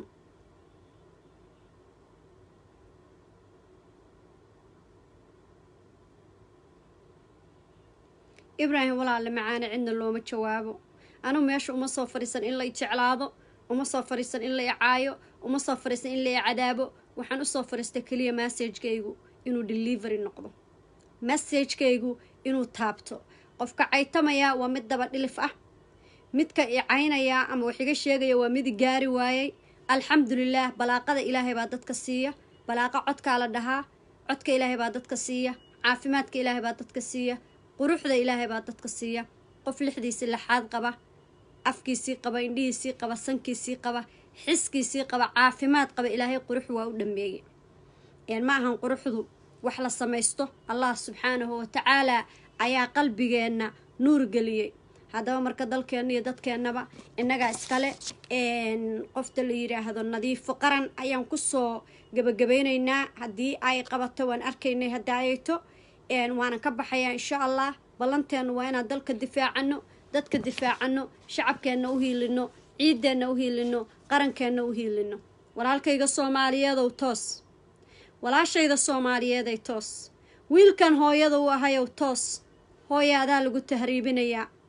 ibraahim walaale macaane cidna looma jawaabo anugu meesha uma soo fadhiisan in la ijeclaado uma soo fadhiisan in la icaayo uma soo fadhiisan in la icadaabo waxaan usoo fadhiistay keliya massagekaygu inuu delivery noqdo massagekaygu inuu taabto qofka caytamaya waa mid daba dhilif ah midka icaynaya ama wax iga sheegaya waa mid gaari waayey alxamdulilaah balaaqada ilaahay baa dadka siiya balaaqa codkaa la dhahaa codka ilaahay baa dadka siiya caafimaadka ilaahay baa dadka siiya quruxda ilaahay baa dadka siiya qof lixdiisii laxaad qaba afkiisii qaba indhihiisii qaba sankiisii qaba xiskiisii qaba caafimaad qaba ilaahay qurux waa u dhameeyey ma ahan quruxdu wax la samaysto allah subxaanahu watacaalaa ayaa qalbigeenna nuur geliyey haddaba marka dalkeenna iyo dadkeennaba innagaa iskale qofta la yidhaahdo nadiifo qaran ayaan kusoo gabagabaynaynaa haddii ay qabato waan arkaynay haddaayayto waanan ka baxayaa insha allah ballanteennu waa inaan dalka difaacano dadka difaacano shacabkeenna u hiilino ciideenna u hiilino qarankeenna u hiilino walaalkayga soomaaliyeedow toos walaashayda soomaaliyeeday toos wiilkan hooyada u ahayow toos hooya adaa lagu tahriibinayaa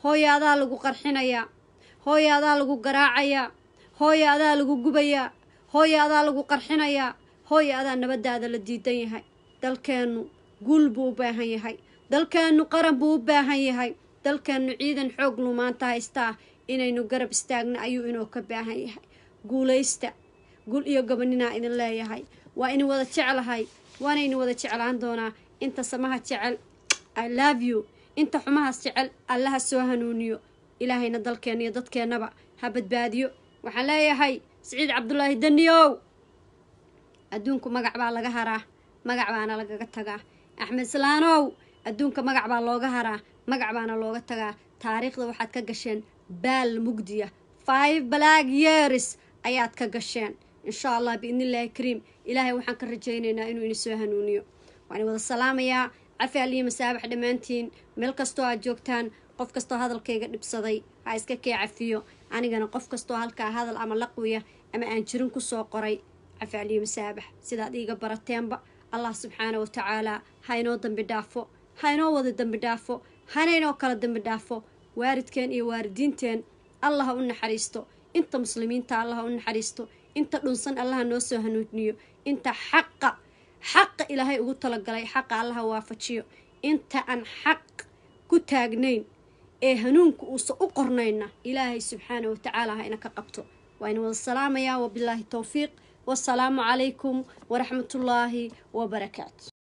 hooya adaa lagu qarxinayaa hooya adaa lagu garaacayaa hooya adaa lagu gubayaa hooya adaa lagu qarxinayaa hooya adaa nabadaada la diidan yahay dalkeennu guul buu u baahan yahay dalkeennu qaran buu u baahan yahay dalkeennu ciidan xoog lu maanta haystaa inaynu garab istaagna ayuu inoo ka baahan yahay guulaysta gul iyo gabaninaa idin leeyahay waa idin wada jeclahay waana idin wada jeclaan doonaa inta samaha jecel i love you inta xumahaas jecel allaha soo hanuuniyo ilaahayna dalkeenna iyo dadkeennaba ha badbaadiyo waxaan leeyahay siciid cabdulaahi daniyow adduunku magac baa laga haraa magac baana lagaga tagaa axmed islaanow adduunka magac baa looga haraa magac baana looga tagaa taariikhda waxaad ka gasheen baal mugdiya five black years ayaad ka gasheen insha allah biidnillaahi kariim ilaahay waxaan ka rajaynaynaa inuu ini soo hanuuniyo waan wada salaamayaa cafi aliyo masaabax dhammaantiin meel kastoo aad joogtaan qof kastoo hadalkayga dhibsaday ha iska kee cafiyo anigana qof kastoo halkaa hadal ama laqwiya ama aan jirin kusoo qoray cafi aliyo masaabax sidaad iiga barateenba allah subxaana wa tacaalaa ha inoo dambi dhaafo ha inoo wada dambi dhaafo hana inoo kala dambi dhaafo waaridkeen iyo waaridiinteen allah ha u naxariisto inta muslimiinta allah ha u naxariisto inta dhunsan allaha noo soo hanuuniyo inta xaqa xaqa ilaahay ugu talagalay xaqa allaha waafajiyo inta aan xaq ku taagnayn ee hanuunka uusa u qornayna ilaahay subxaana wa tacaala ha ina ka qabto waa ina wada salaamayaa wabilaahi towfiiq wasalaamu calaykum waraxmatullaahi wabarakaatu